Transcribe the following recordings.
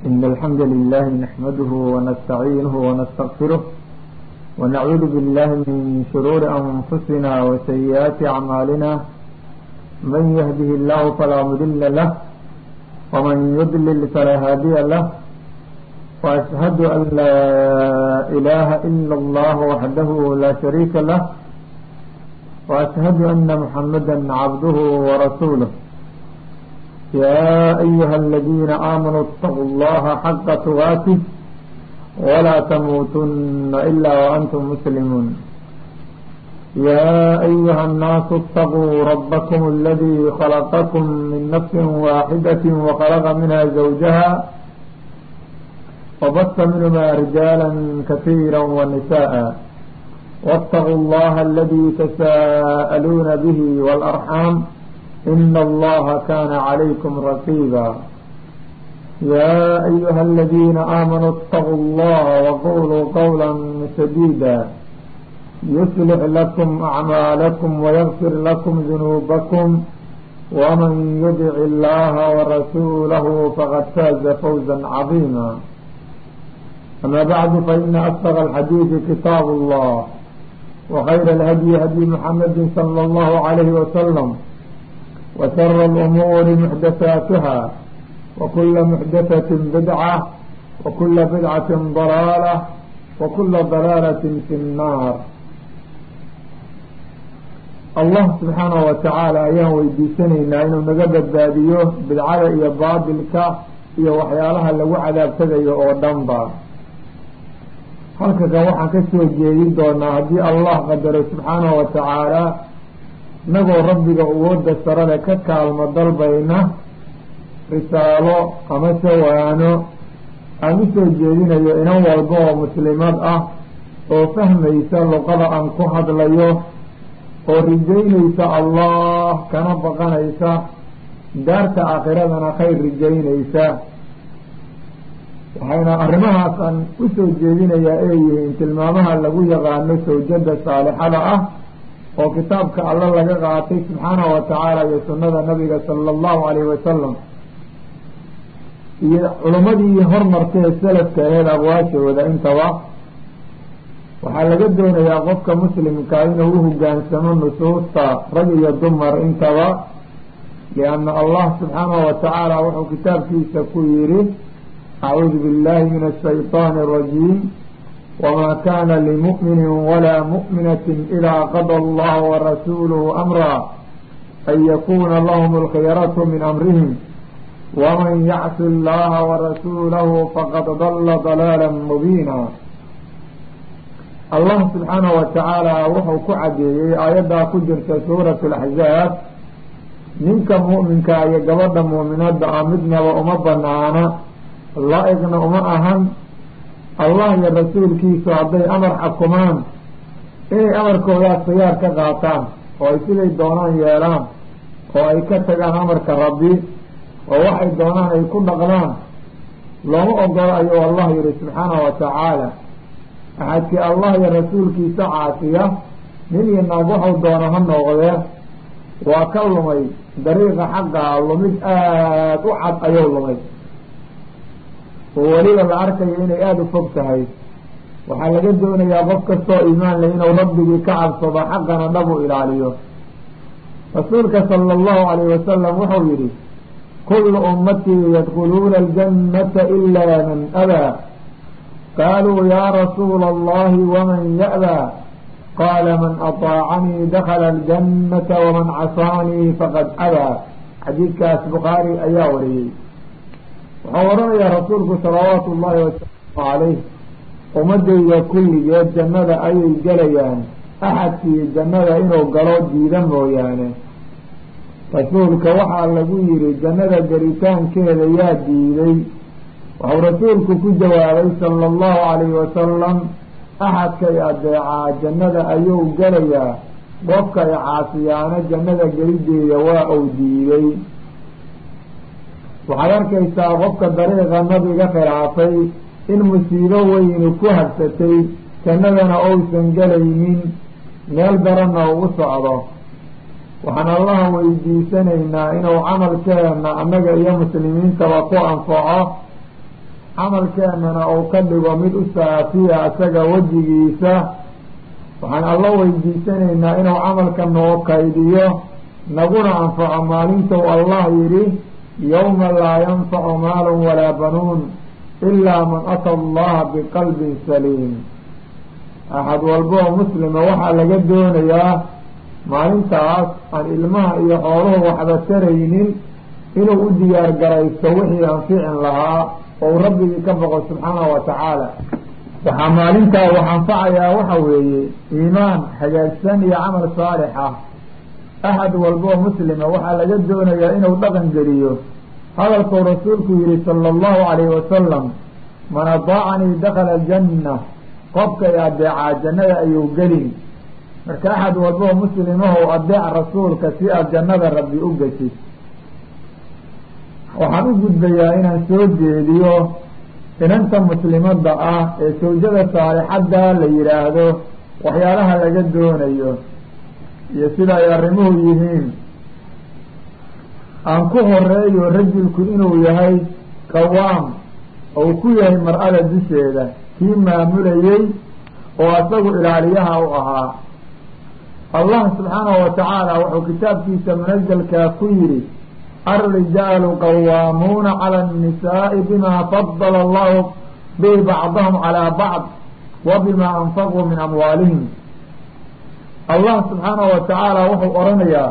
إن الحمد لله نحمده ونستعينه ونستغفره ونعوذ بالله من شرور أنفسنا وسيئات أعمالنا من يهده الله فلا مضل له ومن يضلل فلا هادي له وأشهد أن لا إله إلا الله وحده لا شريك له وأشهد أن محمدا عبده ورسوله يا أيها الذين آمنوا اتقوا الله حق تغاته ولا تموتن إلا وأنتم مسلمون يا أيها الناس اتقوا ربكم الذي خلقكم من نفس واحدة وخلق منها زوجها وبث منهما رجالا كثيرا ونساء واتقوا الله الذي تساءلون به والأرحام إن الله كان عليكم رقيبا يا أيها الذين آمنوا اتقوا الله وقولوا قولا سديدا يصلح لكم أعمالكم ويغفر لكم ذنوبكم ومن يدع الله ورسوله فقد فاز فوزا عظيما أما بعد فإن أصدق الحديث كتاب الله وخير الهدي هدي محمد صلى الله عليه وسلم وشر الأمور محدثاتها وكل محدثة بدعة وكل بدعة ضلالة وكل ضلالة في النار allah subxaanahu watacaala ayaan weydiisanaynaa inuu naga badbaadiyo bidcada iyo baatilka iyo waxyaalaha lagu cadaabtadayo oo dhanba halka kan waxaan kasoo jeedin doonaa haddii allah qadaro subxaanahu watacaala inagoo rabbiga awooda sarale ka kaalmo dalbayna risaalo ama sawaano aan usoo jeedinayo inan walba oo muslimad ah oo fahmaysa luqada aan ku hadlayo oo rijaynaysa allah kana baqanaysa daarta aakhiradana khayr rijaynaysa waxayna arrimahaas aan usoo jeedinayaa ay yihiin tilmaamaha lagu yaqaano sawjada saalixada ah oo kitaabka alla laga qaatay subxaanahu watacaala iyo sunnada nabiga sala allahu alayhi wasalam iyo culimmadii hormartee salafka aheed aqwaashooda intaba waxaa laga doonayaa qofka muslimka inuu u hogaansamo nusuusta rag iyo dumar intaba lianna allah subxaanahu watacaala wuxuu kitaabkiisa ku yidhi acuudu billahi min ashayطaani arajiim wma kana limu'mini walaa mu'minatin idaa qada allah warasuuluhu amra an yakuna lahum alkhiyaratu min amrihim waman yacsi allaha warasuulahu faqad dala dalaala mubiina allah subxaanahu watacaala wuxuu ku cadeeyey aayaddaa ku jirta suurat laxzaab ninka mu'minka iyo gabadha muuminada ah midnaba uma banaana laa-iqna uma ahan allah iyo rasuulkiisu hadday amar xukumaan inay amarkoodaas khiyaar ka qaataan oo ay siday doonaan yeelaan oo ay ka tagaan amarka rabbi oo waxay doonaan ay ku dhaqdaan looma ogolo ayuu allah yihi subxaanahu watacaala axadkii allah iyo rasuulkiisa caasiya nin iyo naag waxau doono ha noqdee waa ka lumay dariiqa xaqaa lumid aada u cad ayuu lumay oo weliba la arkayo inay aada u fog tahay waxaa laga doonayaa qof kastoo iimaan leh inuu rabbigii ka cabsado xaqana dhab u ilaaliyo rasuulka sala allahu alayh wasalam wuxuu yihi kullu ummatii yadkhuluuna aljannata ilaa man abaa qaaluu yaa rasuula allahi waman ya'baa qaala man aطaacanii dakhala aljannata waman casaanii faqad abaa xadiidkaas bukhaari ayaa wariyey wuxuu odhanayaa rasuulku salawaatu ullahi wasalaamu calayh ummadayda kulligeed jannada ayay gelayaan axadkii jannada inuu galo diida mooyaane rasuulka waxaa lagu yidhi jannada gelitaankeeda yaa diiday wuxuu rasuulku ku jawaabay sala allahu calayhi wasalam axadkay adeecaa jannada ayuu gelayaa qofkay caasiyaana jannada gelideeda waa uu diiday waxaad arkaysaa qofka dariiqa nabiga khilaafay in musiibo weyni ku habsatay jannadana uusan gelaynin meel daranna uu u socdo waxaan allaha weydiisanaynaa inuu camalkeena annaga iyo muslimiintaba ku anfaco camalkeennana uu ka dhigo mid u saafiya isaga wejigiisa waxaan alla weydiisanaynaa inuu camalka noo kaydiyo naguna anfaco maalintou allah yidhi yowma laa yanfacu maalun walaa banuun ilaa man ata allaha biqalbin saliim axad walba oo muslima waxaa laga doonayaa maalintaas aan ilmaha iyo xooluhu waxba taraynin inuu u diyaar garaysto wixii anficin lahaa ou rabbigii ka boqo subxaanahu wa tacaala waxaa maalintaa wax anfacayaa waxa weeye iimaan hagaagsan iyo camal saalix ah axad walba oo muslima waxaa laga doonayaa inuu dhaqan geliyo hadalkuu rasuulku yihi sala allahu calayhi wasalam man adaacanii dakala aljanna qofkay adeecaa jannada ayuu gelin marka axad walba oo muslimahow adeec rasuulka si aad jannada rabbi u geshid waxaan u gudbayaa inaan soo jeediyo inanta muslimadda ah ee sawjada saalixadda la yidhaahdo waxyaalaha laga doonayo iyo sida ay arrimuhu yihiin aan ku horeeyo rajulku inuu yahay qawaam ou ku yahay mar-ada dusheeda kii maamulayey oo asagu ilaaliyaha u ahaa allah subxaanahu wa tacaala wuxuu kitaabkiisa munazelkaa ku yidhi alrijaalu qawaamuuna cala annisaai bima fadala allahu bihi bacdahum calaa bacd wa bima anfaquu min amwaalihim allah subxaanahu wa tacaala wuxuu odhanayaa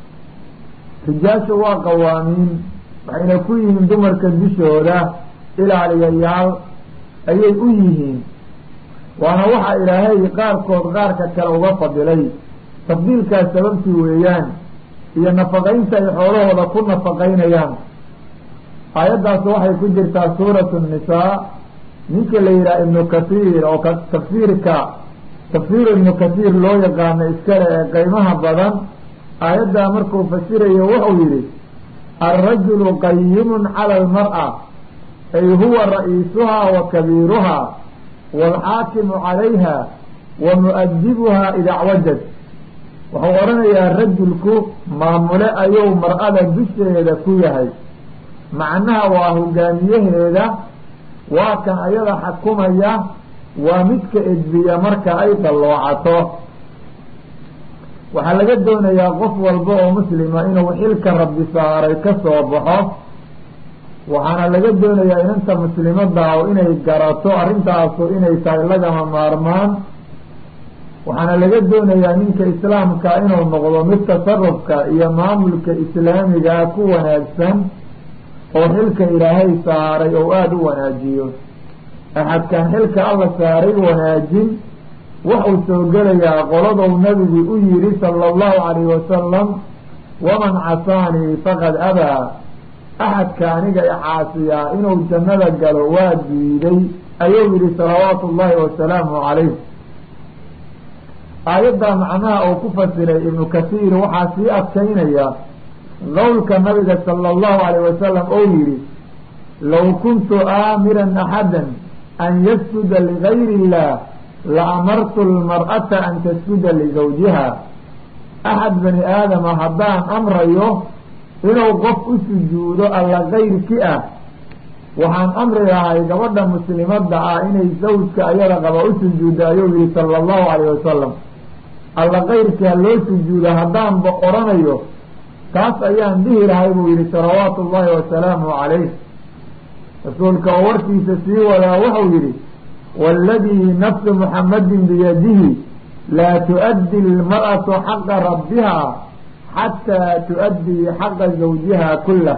rijaasha waa qawaamiin waxayna ku yihiin dumarka dushooda ilaaliyayaal ayay u yihiin waana waxa ilaahay qaarkood qaarka kale uga fadilay tafdiilkaas sababtii weeyaan iyo nafaqaynta ay xoolahooda ku nafaqaynayaan aayaddaas waxay ku jirtaa suuratu nisaa ninka la yidhaha ibnu kathiir oo tafsiirka tafsiiru ibnu kathiir loo yaqaano iskale ee qeymaha badan aayaddaa markuu fasirayo wuxuu yidhi alrajulu qayimun cala almar'a ay huwa ra-iisuhaa wa kabiiruhaa waalxaakimu calayha wa mu-adibuhaa idacwajad wuxuu odhanayaa rajulku maamule ayuu mar-ada dusheeda ku yahay macnaha waa hogaamiyaheeda waa kan ayada xakumaya waa midka edbiya marka ay dalloocato waxaa laga doonayaa qof walba oo muslima inuu xilka rabbi saaray ka soo baxo waxaana laga doonayaa inanta muslimadda oo inay garato arrintaasu inay tahay lagama maarmaan waxaana laga doonayaa ninka islaamka inuu noqdo mid tasarufka iyo maamulka islaamigaa ku wanaagsan oo xilka ilaahay saaray oo aada u wanaajiyo axadkan xilka alla saaray wanaajin wuxuu soo gelayaa qoladou nabigu u yidhi sala allahu calayhi wasalam waman casaanii faqad abaa axadka aniga icaasiyaa inuu jannada galo waa diiday ayuu yidhi salawaatu ullaahi wasalaamu calayh aayaddaa macnaha uu ku fasiray ibnu kathiir waxaa sii adkaynaya qowlka nabiga sala allahu calayh wasalam ou yidhi low kuntu aamiran axadan an yasjuda ligayri illah la amartu lmar'ata an tasjuda ligawjiha axad bani aadama haddaan amrayo inuu qof u sujuudo alla kayrki ah waxaan amri lahay gabadha muslimadda ah inay zawjka ayada qaba u sujuudda ayuu yihi sala allahu calayh wasalam alla kayrki ha loo sujuudo haddaanba odhanayo taas ayaan dhihi lahay buu yihi salawaatu ullaahi wasalaamu calayh rasuulka oo warkiisa sii wadaa wuxuu yidhi waaladii nafsu muxammadin biyadihi laa tu'addi lmar'atu xaqa rabbiha xataa tu'addii xaqa zawjiha kullah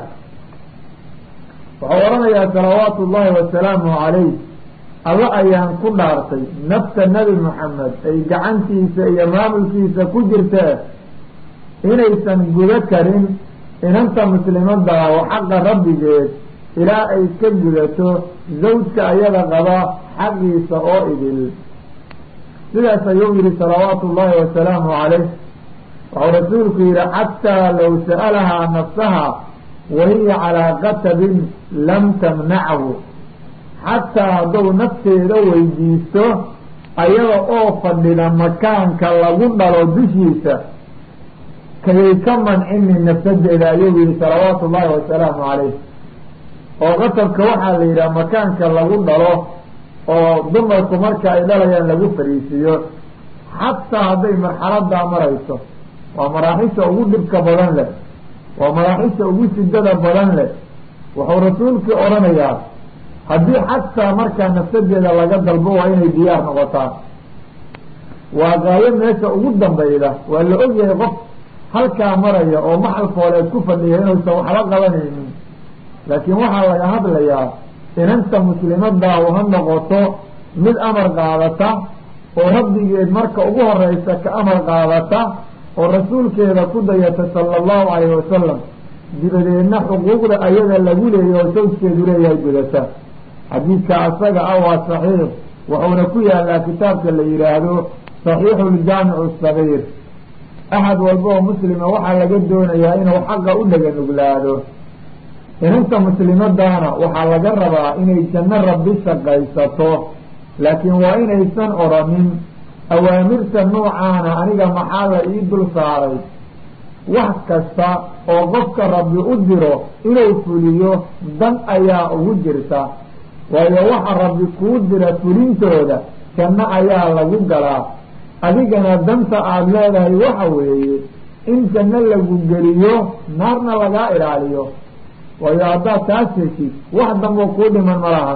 wuxuu odhanayaa salawaatu ullaahi wasalaamu calayh alla ayaan ku dhaartay nafta nebi moxamed ay gacantiisa iyo maamulkiisa ku jirtee inaysan gudo karin inanta muslimadda oo xaqa rabbigeed ilaa ay ka gudato zawjka ayada qaba xaqiisa oo idil sidaas ayuu yihi salawaatu ullaahi wasalaamu calayh wuxuu rasuulku yihi xataa low sa'alahaa nafsaha wahiya calaa qatabin lam tamnachu xataa hadduu nafteeda weydiisto ayada oo fadhida makaanka lagu dhalo dushiisa kayay ka mancinin nafsadeeda ayuu yihi salawaatu ullaahi wasalaamu calayh oo qatabka waxaa la yidhaha makaanka lagu dhalo oo dumarku marka ay dhalayaan lagu fariisiiyo xataa hadday marxaladaa marayso waa maraaxisha ugu dhibka badan leh waa maraaxisha ugu sidada badan leh wuxuu rasuulkii odhanayaa haddii xataa markaa nafsadeeda laga dalbo waa inay diyaar noqotaa waa gaayo meesha ugu dambayda waa la ogyahay qof halkaa maraya oo maxalkooleed ku fadhiya inuusan waxba qabanaynin laakiin waxaa laga hadlayaa inanta muslimadaahu ha noqoto mid amar qaadata oo rabbigeed marka ugu horeysa ka amar qaadata oo rasuulkeeda ku dayata sala allahu calayhi wasalam dibadeedna xuquuqda ayaga lagu leeyahy oo sawjkeedu leeyahay gudata xadiidka asaga ah waa saxiix wuxuuna ku yaalaa kitaabka la yidhaahdo saxiixu ljaamicu sagiir axad walba oo muslima waxaa laga doonayaa inuu xaqa u dhega nuglaado inanta muslimadaana waxaa laga rabaa inay janno rabbi shaqaysato laakiin waa inaysan odhanin awaamirta noocaana aniga maxaa la ii dul saaray wax kasta oo qofka rabbi u diro inuu fuliyo dan ayaa ugu jirta waayo waxa rabbi kuu dira fulintooda janno ayaa lagu galaa adigana danta aada leedahay waxa weeye in janno lagu geliyo naarna lagaa ilaaliyo waayo haddaad taas heshid wax damboo kuu dhiman ma lahan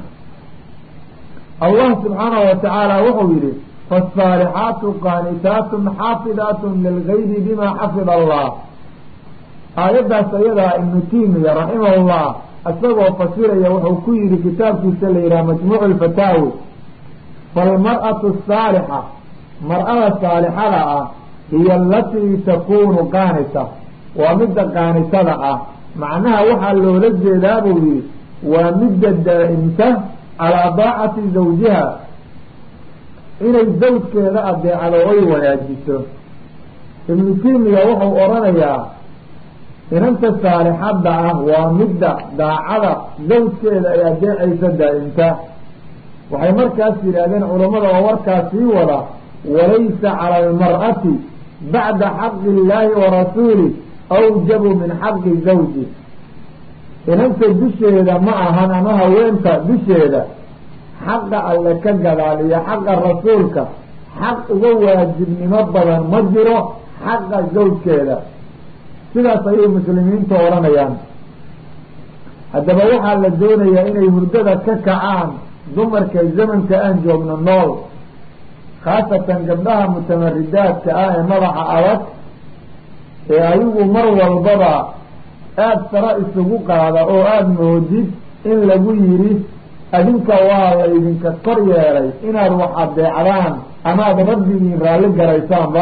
allah subxaanahu watacaala wuxuu yidhi faasaalixaatu qaanitaatun xaafidaatun lilgaybi bima xafida allah aayaddaas ayadaa ibnu tiimiya raximahullah isagoo fasiraya wuxuu ku yidhi kitaabkiisa la yidhaha majmuucu lfataawi faalmar'atu asaalixa mar-ada saalixada ah hiya alatii takuunu qaanita waa midda qaanitada ah macnaha waxaa loola jeedaa buu yidhi waa midda daa'imta calaa daacati zawjiha inay zawjkeeda adeecdo oy wanaajiso ibnu tiimiya wuxuu odhanayaa inanta saalixadda ah waa midda daacada zawjkeeda ay adeecaysa daa'imta waxay markaas yidhaahdeen culammada oo warkaas sii wada walaysa cala almar'ati bacda xaqi illaahi wa rasuulih awjabu min xaqi zawji inanta dusheeda ma ahan ama haweenta dusheeda xaqa alle ka gadaal iyo xaqa rasuulka xaq uga waajibnimo badan ma jiro xaqa zawjkeeda sidaas ayay muslimiintu odhanayaan haddaba waxaa la doonayaa inay hurdada ka kacaan dumarka zamanka aan joogno nool khaasatan gabdhaha mutamaridaadka ah ee madaxa adag ee ayagu mar walbaba aada sara isugu qaada oo aada moodid in lagu yidhi adinka waa laydinka kor yeelay inaad wax adeecdaan amaad rabbigiin raalli garaysaanba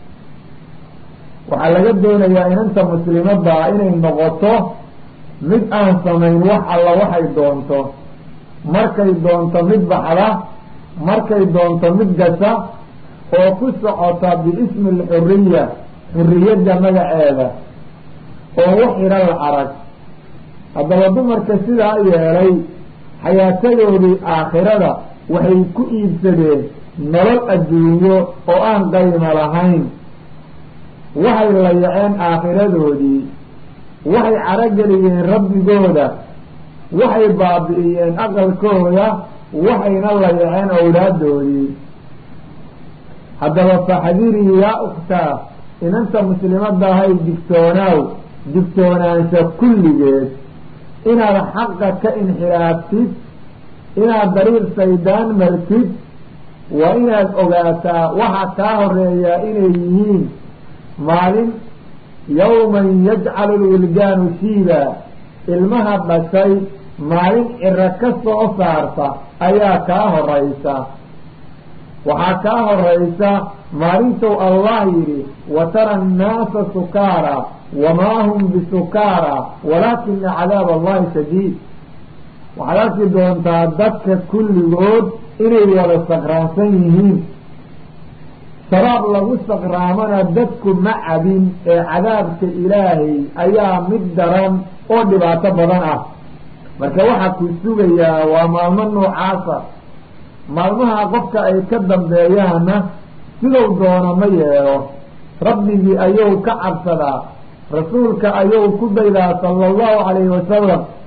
waxaa laga doonayaa inanta muslimaddaa inay noqoto mid aan samayn wax alla waxay doonto markay doonto mid baxda markay doonto mid gasha oo ku socota biismi alxuriya xuriyadda magaceeda oo wax idha la arag haddaba dumarka sidaa yeelay xayaatadoodii aakhirada waxay ku iibsadeen nolol adduunyo oo aan qaymo lahayn waxay layaceen aakhiradoodii waxay carageliyeen rabbigooda waxay baabi'iyeen aqalkooda waxayna layaceen owlaadoodii haddaba faxdirii yaa ukhtaa inanta muslimadahay digtoonaaw digtoonaansha kulligeed inaad xaqa ka inxiraaftid inaad dariiq saydaan martid waa inaad ogaataa waxa kaa horeeyaa inay yihiin maalin yawman yajcalu lwildaanu shiiba ilmaha dhashay maalin ciro ka soo saarta ayaa kaa horaysa waxaa kaa horaysa maalintuu allah yidhi watara annaasa sukaara wamaa hum bisukaara walaakina cadaab allahi shadiid waxaad arki doontaa dadka kulligood inay wada sakraansan yihiin sharaab lagu sakraamana dadku ma cabin ee cadaabka ilaahay ayaa mid daran oo dhibaato badan ah marka waxaa ku sugayaa waa maalmo noocaasa maalmaha qofka ay ka dambeeyaanna siduu doono ma yeelo rabbigii ayuu ka cabsadaa rasuulka ayuu ku daydaa sala allahu calayhi wasalam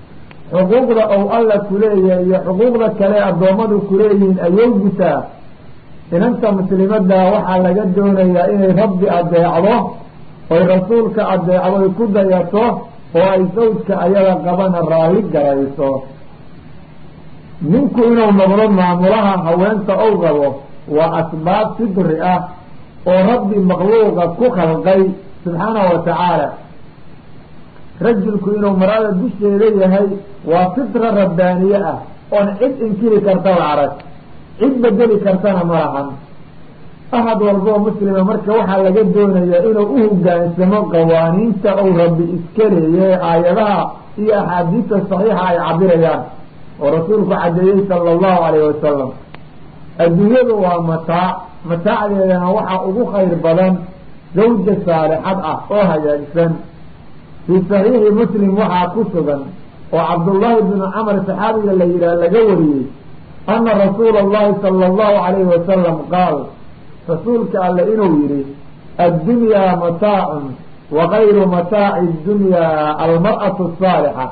xuquuqda ou alla kuleeyahay iyo xuquuqda kale addoommadu kuleeyihiin ayuu gutaa inanta muslimadda waxaa laga doonayaa inay rabbi adeecdo oy rasuulka adeecdo ay ku dayato oo ay sawjka ayada qabana raalli garayso ninku inuu noqdo maamulaha haweenta ou qabo waa asbaab fidri ah oo rabbi makhluuqa ku khalqay subxaanahu wa tacaala rajulku inuu marada dusheeda yahay waa fitra rabbaaniye ah oon cid inkiri karta la arag cid bedeli kartana ma lahan ahad walboo muslima marka waxaa laga doonayaa inuu u hogaansamo qawaaniinta ou rabbi iska leeyahay aayadaha iyo axaadiista saxiixa ay cabirayaan oo rasuulku caddeeyey sala allahu calayhi wasalam adduunyadu waa mataac mataacdeedana waxaa ugu khayr badan zawja saalixad ah oo hagaagsan fii saxiixi muslim waxaa ku sugan oo cabdullaahi bnu camar saxaabiga la yidhaah laga wariyey ana rasuula allahi sala allahu calayhi wasalam qaal rasuulka alle inuu yidhi addunyaa mataacun wa kayru mataaci dunyaa almar'atu asaalixa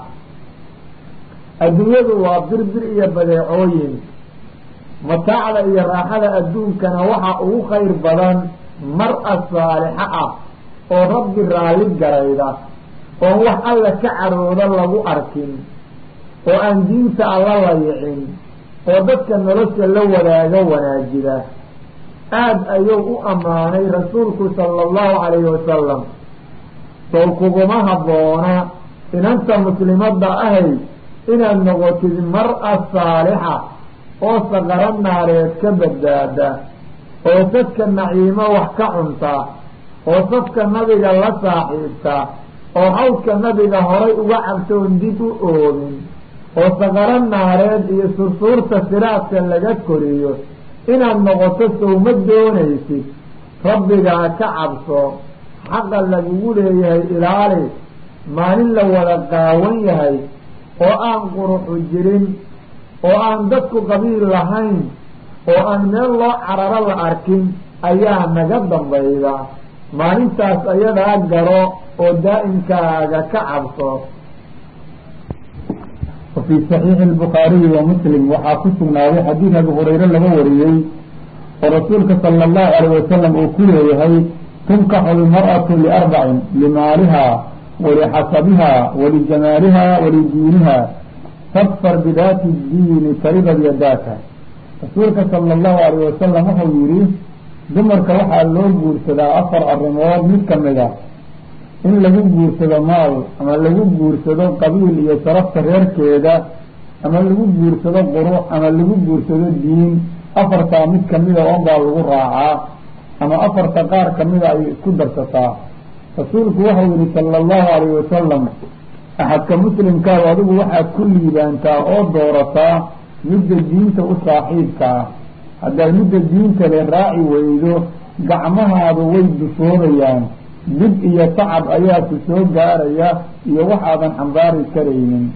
adduunyadu waa birbir iyo badeecooyin mataacda iyo raaxada adduunkana waxaa ugu khayr badan mar-a saalixa ah oo rabbi raalli garayda oon wax alla ka carooda lagu arkin oo aan diinta alla layicin oo dadka nolosha la wadaaga wanaajida aada ayuu u ammaanay rasuulku sala allahu calayhi wasalam sow kuguma habboona inanta muslimadda ahay inaad noqotid mar-a saalixa oo saqaro naareed ka badbaada oo sadka naciimo wax ka cunta oo safka nabiga la saaxiibta oo hawdka nabiga horay uga cabtoon dib u oogin oo saqaro naareed iyo sursuurta siraadka laga koriyo inaad noqoto sowma doonaysid rabbigaa ka cabso xaqa lagugu leeyahay ilaali maalin la wada qaawan yahay oo aan quruxu jirin oo aan dadku qabiil lahayn oo aan meel loo cararo la arkin ayaa naga dambayda maalintaas ayadaa garo oo daa'imkaaga ka cabso wafii saxiixi albukhaariyi wa muslim waxaa ku sugnaaday xadiid abi hurayre laga wariyey oo rasuulka sala allahu alayh wasalam uu ku leeyahay tunkaxu lmar'atu liarbacin limaaliha walixasabiha walijamaaliha walidiiniha fadfar bidaati diini taribad yadaaka rasuulka sala allahu alayh wasalam wuxuu yidhi dumarka waxaa loo guursadaa afar arrimood mid ka mid a in lagu guursado maal ama lagu guursado qabiil iyo sharafta reerkeeda ama lagu guursado qurux ama lagu guursado diin afartaa mid kamida on baa lagu raacaa ama afarta qaar kamida ayay isku darsataa rasuulku waxau yihi sala allahu alayhi wasalam axadka muslimkaaw adigu waxaad ku liibaantaa oo doorataa midda diinta u saaxiibka ah haddaad midda diinta le raaci weydo gacmahaadu way dusoobayaan dib iyo tacab ayaa ku soo gaaraya iyo waxaadan xambaari karaynin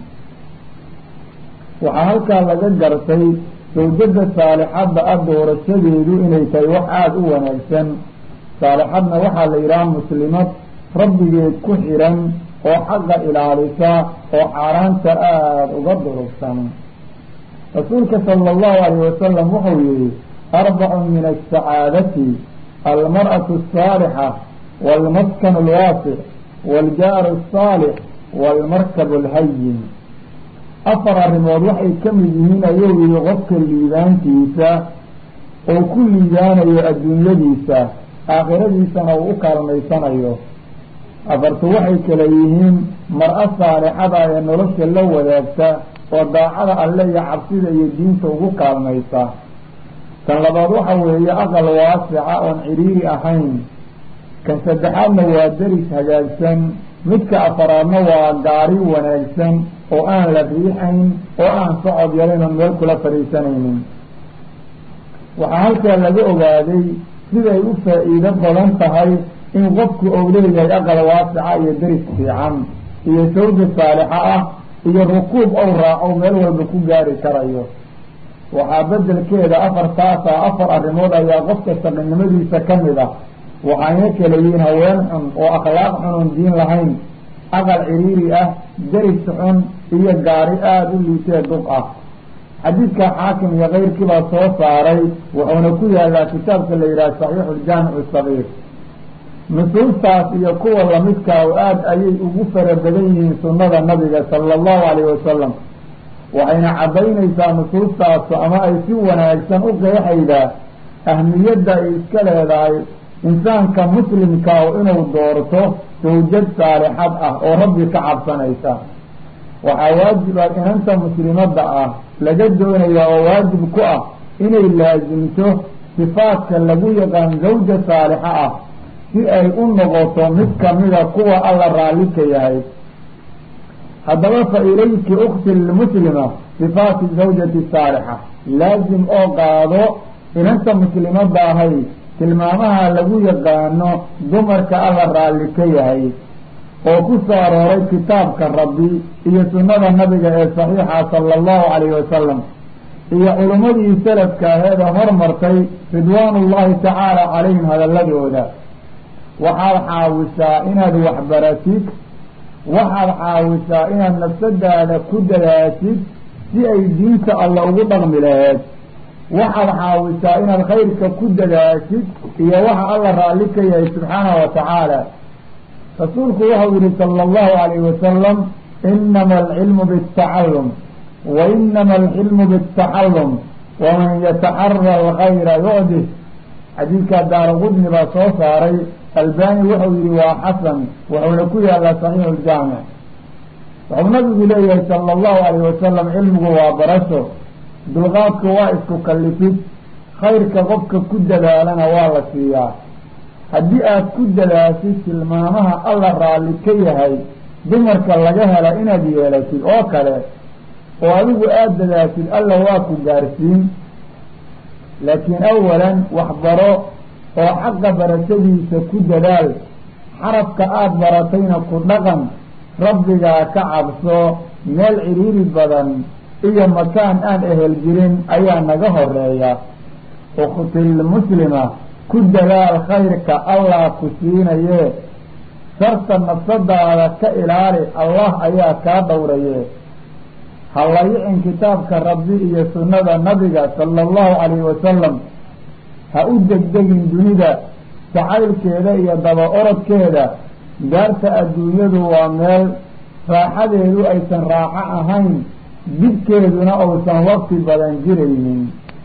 waxaa halkaa laga gartay sawjada saalixadda ah doorashadeedu inay tahay wax aada u wanaagsan saalixadna waxaa la yidhaha muslimad rabbigeed ku xiran oo xaqa ilaalisa oo xaaraanta aada uga durugsan rasuulka sala allahu alayh wasalam wuxuu yihi arbacun min asacaadati almar'atu asaalixa waalmaskan alwaasic waaljaaru asaalix waalmarkab alhayin afar arrimood waxay ka mid yihiin ayuu yihi qofka liibaantiisa oo ku liibaanayo adduunyadiisa aakhiradiisana uu u kaalmaysanayo afartu waxay kala yihiin mar-a saalixada ee nolosha la wadaagta oo daacada alle iyo cabsida iyo diinta ugu kaalmaysa kan labaad waxa weeye aqal waasica oon cidhiiri ahayn kan saddexaadna waa deris hagaagsan midka afaraadna waa gaari wanaagsan oo aan la riixayn oo aan socod yalayn oon meel kula fadhiisanaynin waxaa halkaa laga ogaaday siday u faa-iido badan tahay in qofku ou leeyahay aqal waasica iyo deris fiican iyo sawja saalixa ah iyo rukuub ou raaco meel walba ku gaari karayo waxaa bedelkeeda afartaasa afar arrimood ayaa qofka saqinimadiisa ka mid ah waxayna kala yihiin haween xun oo akhlaaq xun oon diin lahayn aqal ciriiri ah deris xun iyo gaari aada u liitee duq ah xadiidka xaakim iyo keyrkiibaa soo saaray wuxuuna ku yaalaa kitaabka la yidhaha saxiixu ljaamicu sagiir nusuustaas iyo kuwa lamidkaa o aada ayay ugu fara badan yihiin sunnada nabiga sala allahu calayhi wasalam waxayna caddaynaysaa nusuustaasu ama ay si wanaagsan u qeexaydaa ahmiyadda ay iska leedahay insaanka muslimkaa inuu doorto sawjad saalixad ah oo rabbi ka cabsanaysa waxaa waajib ah inanta muslimadda ah laga doonaya oo waajib ku ah inay laasimto sifaadka lagu yaqaan zawja saalixa ah si ay u noqoto mid kamida kuwa alla raalli ka yahay haddaba fa ilayki ukti lmuslima sifaati zawjati saalixa laasim oo qaado inanta muslimadda ahay tilmaamaha lagu yaqaano dumarka alla raalli ka yahay oo ku soo arooray kitaabka rabbi iyo sunnada nabiga ee saxiixa sala allahu calayhi wasalam iyo culimmadii salafka aheeda hormartay ridwaanullahi tacaala calayhim hadalladooda waxaad xaawisaa inaad waxbaratid waxaad xaawisaa inaad nafsadaada ku dadaashid si ay diinta alla ugu dhaqmi laheed waxaad xaawisaa inaad khayrka ku dadaashid iyo waxa alla raalli ka yahay subxaanahu wa tacaala rasuulku waxau yihi sala allahu calayhi wasalam inama alcilmu biاtacallum wa inama alxilmu biاtaxallum waman yataxara alkhayra yucdih xadiidkaa daaraqudni baa soo saaray albani wuxuu yihi waa xasan wuxuuna ku yaalaa saxiixu ljaamic wuxuu nabigu leeyahay sala allahu calayhi wasalam cilmigu waa barasho dulqaadku waa isku kallifid khayrka qofka ku dadaalana waa la siiyaa haddii aad ku dadaashid tilmaamaha alla raalli ka yahay dumarka laga hela inaad yeelatid oo kale oo adigu aada dadaashid alla waa ku gaarsiin laakiin awalan waxbaro oo xaqa barashadiisa ku dadaal xarafka aada baratayna ku dhaqan rabbigaa ka cabso meel ciriiri badan iyo makaan aan ehel jirin ayaa naga horeeya ukhtilmuslima ku dadaal khayrka allah ku siinaye sharta nafsadaada ka ilaali allah ayaa kaa dhowraye ha layicin kitaabka rabbi iyo sunnada nabiga sala allahu calayhi wasalam ha u degdegin dunida jacaylkeeda iyo daba orodkeeda daarta adduunyadu waa meel raaxadeedu aysan raaxo ahayn dibkeeduna uusan waqti badan jiraynin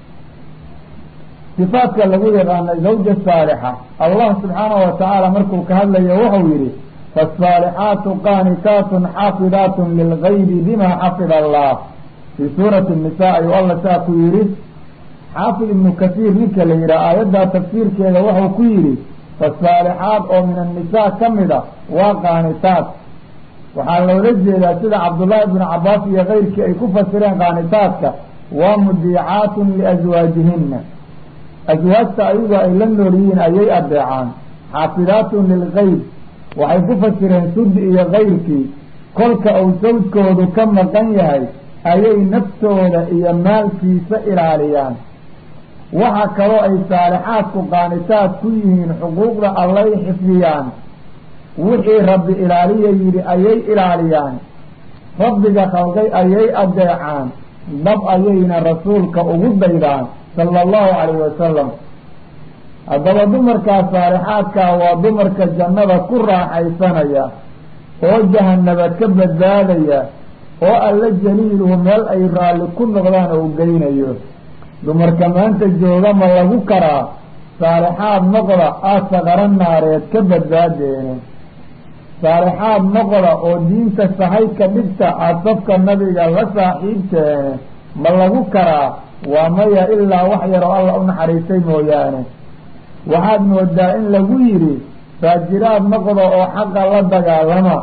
sifaadka lagu yaqaana zawja saalixa allah subxaanahu wa tacaala markuu ka hadlayo wuxuu yidhi faasaalixaatu qaanitaatun xaafidaatun lilgaybi bima xafida allah fii suurati nisa ayuu alla saa ku yidhi xaafid ibnu kasiir ninka la yidhaha aayaddaa tafsiirkeeda wuxuu ku yidhi fasaalixaad oo min annisaa ka mid a waa qaanitaad waxaa loola jeedaa sida cabdullaahi ibnu cabaas iyo keyrkii ay ku fasireen qaanitaadka waa mudiicaatun liaswaajihina aswaajta ayagu ay la nool yihiin ayay adeecaan xaafidaatun lilgayb waxay ku fasireen sudi iyo kayrkii kolka uu sawjkoodu ka maqan yahay ayay naftooda iyo maalkiisa ilaaliyaan waxa kaloo ay saalixaadku qaanitaad ku yihiin xuquuqda allay xifdiyaan wixii rabbi ilaaliya yidhi ayay ilaaliyaan rabbiga khalqay ayay adeecaan dab ayayna rasuulka ugu daydaan sala allahu calayhi wasalam haddaba dumarkaa saalixaadkaa waa dumarka jannada ku raaxaysanaya oo jahanaba ka badbaadaya oo alla jaliiluhu meel ay raalli ku noqdaan oo u geynayo dumarka maanta jooga ma lagu karaa saalixaad noqda aada saqaro naareed ka badbaadeene saalixaad noqda oo diinta sahay ka dhigta aada safka nabiga la saaxiibteene ma lagu karaa waa maya ilaa wax yaroo alla u naxariistay mooyaane waxaad moodaa in lagu yidhi faajiraad noqda oo xaqa la dagaalama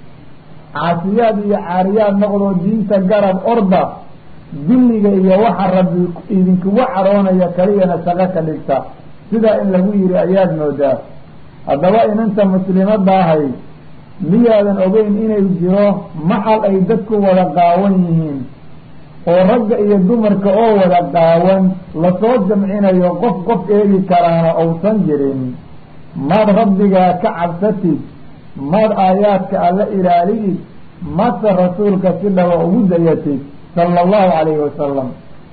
caasiyaad iyo caariyaad noqdoo diinta garab orda dilliga iyo waxa rabbi idinkugu caroonaya kaliyana shaqo ka dhigta sidaa in lagu yidhi ayaad moodaa haddaba inanta muslimadda ahay miyaadan ogeyn inay jiro maxal ay dadku wada qaawan yihiin oo ragga iyo dumarka oo wada qaawan lasoo jamcinayo qof qof eegi karaana uusan jirin maad rabbigaa ka cabsatid maad aayaadka alla ilaaliyid mase rasuulka si dhaba ugu dayatid sala allahu calayhi wasalam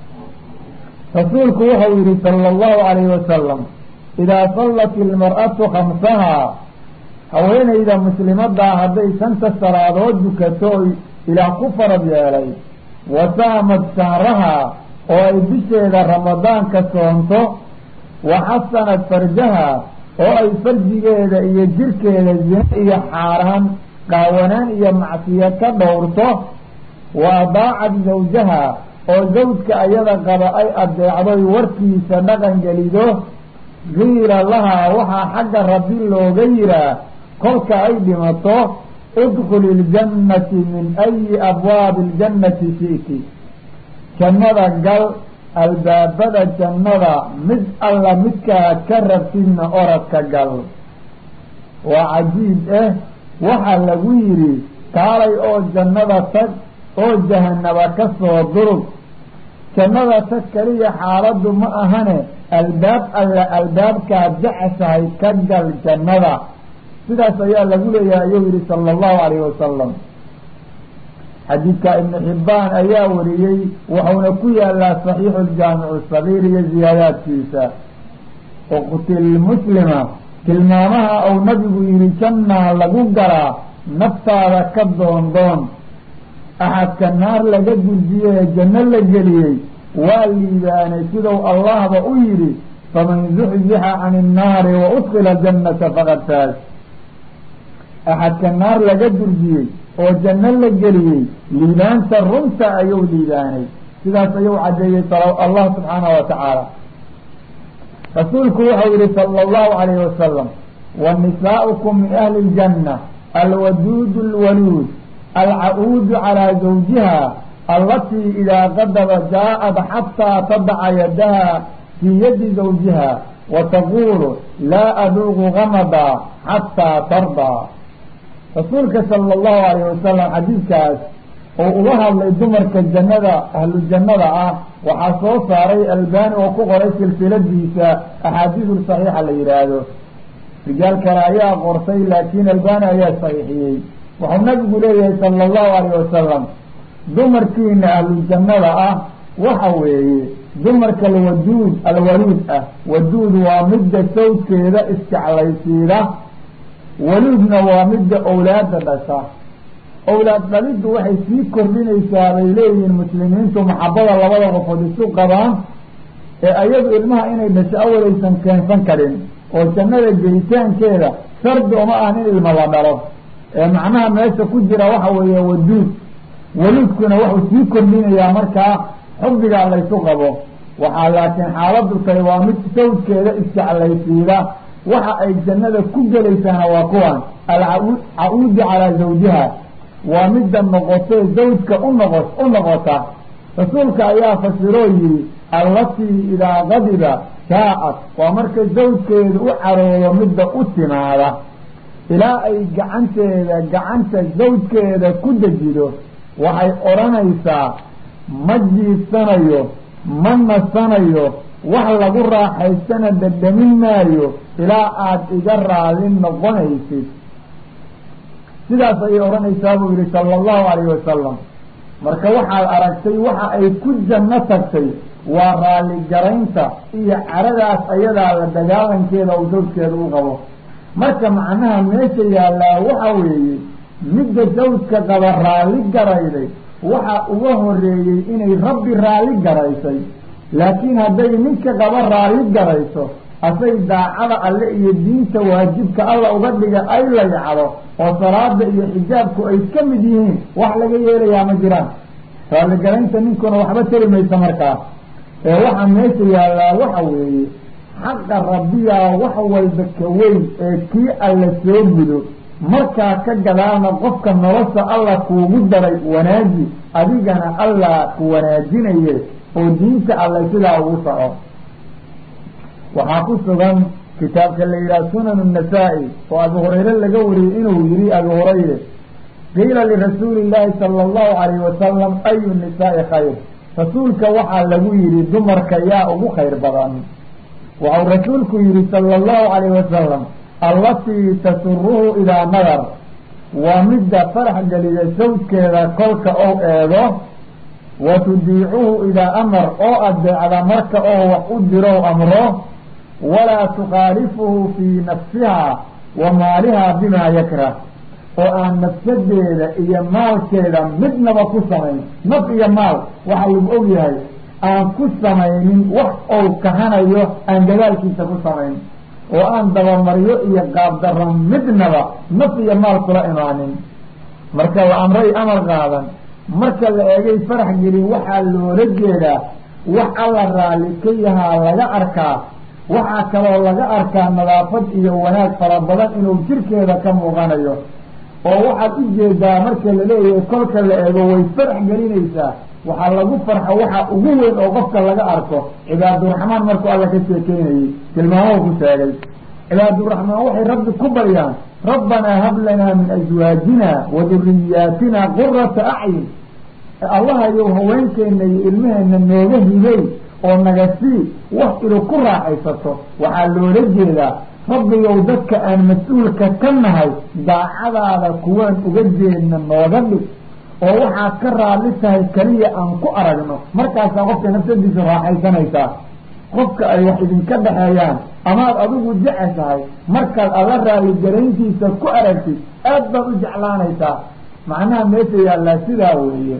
rasuulku wuxuu yihi sala allahu calayhi wasalam idaa sallat ilmar'atu khamsahaa haweenayda muslimadaa hadday shanta salaadood dukato oy ilaah ku farad yeelay wa saamat shahrahaa oo ay bisheeda ramadaanka soonto wa xasanat farjaha oo ay farjigeeda iyo jirkeeda zine iyo xaaraan qaawanaan iyo macsiya ka dhowrto wa adaacat zawjaha oo zawjka ayada qaba ay adeecdoy warkiisa dhaqan gelido qiila lahaa waxaa xagga rabbi looga yihaa kolka ay dhimato idkhuli iljannati min ayi abwaabi iljannati shi'ti jannada gal albaabada jannada mid alla midkaa ka rabtidna oradka gal waa cajiib eh waxaa lagu yidhi kaalay oo jannada tag oo jahanaba ka soo durug jannada tag keliya xaaladdu ma ahane albaab alla albaabkaad jeceshahay ka gal jannada sidaas ayaa lagu leeyahay ayuu yihi sala allahu calayhi wasalam xadiidka ibnu xibbaan ayaa wariyey wuxuuna ku yaalaa saxiixu ljaamicu sagiir iyo ziyaadaadkiisa uqtil muslima tilmaamaha uu nabigu yihi jannaa lagu galaa naftaada ka doondoon axadka naar laga durjiye ee janno la geliyey waa liibaanay siduu allahba u yidhi faman zuxzixa can innaari wa udkila jannata faqad faas axadka naar laga durjiyey oo janno la geliyey liibaanta runta ayuu liibaanay sidaas ayuu caddeeyey allah subxaanahu wa tacaala rasuulku wuxuu yihi sala allahu calayhi wasalam wa nisaa'ukum min ahli iljanna alwaduud alwaluud alca-uudu calaa zawjiha allatii idaa qadaba jaa-ad xataa tadaca yadaha fii yadi zawjiha wa taquulu laa aduuqu gamada xataa tardaa rasuulka sala allahu alayh wasalam xadiidkaas oo uga hadlay dumarka jannada ahlu jannada ah waxaa soo saaray albani oo ku qoray silsiladiisa axaadiisu saxiixa la yidhaahdo rijaal kale ayaa qortay laakiin albani ayaa saxiixiyey wuxuu nabigu leeyahay sala allahu alayh wasalam dumarkiina ahlu jannada ah waxa weeye dumarka alwaduud alwaluud ah waduud waa midda sawdkeeda isjeclaysiida waluudna waa midda owlaada dhasha owlaad dhaliddu waxay sii kordhinaysaa bay leeyihiin muslimiintu maxabada labada qofood isu qabaan ee ayadu ilmaha inay dhasho awalaysan keensan karin oo jannada gelitaankeeda shardi uma ahan in ilma la dhalo ee macnaha meesha ku jira waxa weeye waduud waluudkuna wuxuu sii kordhinayaa markaa xubbigaa laysu qabo waxaa laakiin xaaladdu tahay waa mid sawdkeeda isjeclaysiida waxa ay jannada ku gelaysaana waa kuwan alca-uudu calaa zawjiha waa midda noqotee zawjka unoqo u noqota rasuulka ayaa fasiroo yihi allatii idaa qadiba jaa-ad waa marka zawjkeedu u caroodo midda u timaada ilaa ay gacanteeda gacanta zawjkeeda ku dejido waxay odhanaysaa ma jiifsanayo ma nasanayo wax lagu raaxaystana dhadhamin maayo ilaa aada iga raadin noqonaysid sidaas ayay odhanaysaa buu yihi sala allahu calayhi wasalam marka waxaad aragtay waxa ay ku janno tagtay waa raalligaraynta iyo caradaas ayadaa la dagaalankeeda uu zawjkeeda u qabo marka macnaha meesha yaallaa waxa weeye midda zawjka qaba raalli garayday waxa uga horeeyey inay rabbi raalli garaysay laakiin hadday ninka qaba raalli garayso asay daacada alle iyo diinta waajibka alla uga dhiga ay layacdo oo salaada iyo xijaabku ay ka mid yihiin wax laga yeelayaa ma jiraan raalligaraynta ninkuna waxba tari maysa markaa ee waxa meesha yaallaa waxa weeye xaqa rabbiyaa wax walba ka weyn ee kii alla soo gudo markaa ka gadaalna qofka nolosha alla kuugu daray wanaaji adigana alla ku wanaajinaye oo diinta alle sidaa ugu soco waxaa ku sugan kitaabka la yidhaha sunan الnasaa-i oo abu hurayre laga wariyey inuu yihi abu hurayre qiila lirasuuli llaahi sala allahu alayhi wasalam ayu nisaai khayr rasuulka waxaa lagu yihi dumarka yaa ugu khayr badan waxau rasuulku yihi sala allahu alayhi wasalam allatii tasuruhu idaa nadar waa midda farax geliya sawjkeeda kolka ou eego wa tudiicuhu idaa amar oo adeecda marka oo wax u dirow amro walaa tukhaalifuhu fii nafsiha wa maalihaa bimaa yakrah oo aan nafsadeeda iyo maalkeeda midnaba ku samayn naf iyo maal waxa lagu og yahay aan ku samaynin wax ou kahanayo aan gadaalkiisa ku samayn oo aan dabamaryo iyo qaabdarro midnaba naf iyo maal kula imaanin marka la amray amar qaadan marka la eegay farax gelin waxaa loola jeedaa wax alla raalli ka yahaa laga arkaa waxaa kaloo laga arkaa nadaafad iyo wanaag fara badan inuu jirkeeda ka muuqanayo oo waxaad u jeedaa marka la leeyahay kolka la eego way farax gelinaysaa waxaa lagu farxo waxa ugu weyn oo qofka laga arko cibaaduraxmaan markuu alla ka sheekeynayey tilmaamou ku sheegay cibaaduraxmaan waxay rabbi ku baryaan rabbanaa hab lanaa min aswaajina wa duriyaatina qurata acyun allahayow haweenkeena iyo ilmaheena nooga hibay oo naga sii wax ilu ku raaxaysato waxaa loola jeedaa rabbigow dadka aan mas-uulka ka nahay daacadaada kuwaan uga jeedna nooga dhig oo waxaad ka raalli tahay keliya aan ku aragno markaasaa qofka nafsadiisa raaxaysanaysaa qofka ay wax idinka dhexeeyaan amaad adigu jeceshahay markaad alla raalligarayntiisa ku aragtid aad baad u jeclaanaysaa macnaha meesha yaallaa sidaa weeye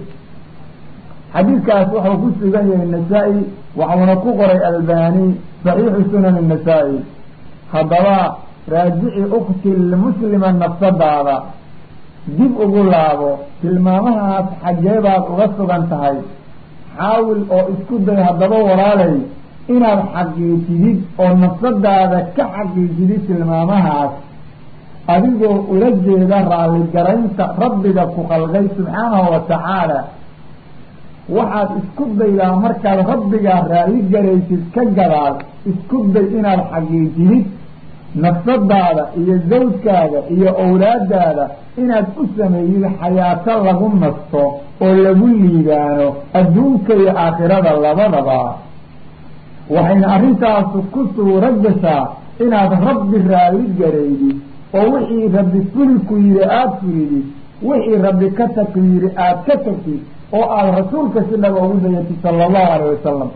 xadiidkaas wuxuu ku sugan yahay nasaa-i waxuuna ku qoray albani saxiixu sunan nasaa-i haddaba raajici ukti lmuslima nafsadaada dib ugu laabo tilmaamahaas xaggeebaad uga sugan tahay xaawil oo isku day haddaba walaalay inaad xaqiijidid oo nafsadaada ka xaqiijidid tilmaamahaas adigoo ula jeeda raalligaraynta rabbiga ku khalqay subxaanahu wa tacaala waxaad isku daydaa markaad rabbigaa raalli garaysid ka gadaal isku day inaad xaqiijidid nafsadaada iyo zawjkaaga iyo owlaadaada inaad u sameeyid xayaato lagu nasto oo lagu liibaano adduunka iyo aakhirada labadaba waxayna arrintaasu ku suuro gashaa inaad rabbi raalli garaydid oo wixii rabbi fuli ku yidhi aada fulidid wixii rabbi ka tag ku yidhi aada ka tagtid oo aada rasuulka si dhaba ugu dayatid sala allahu alayh wasalam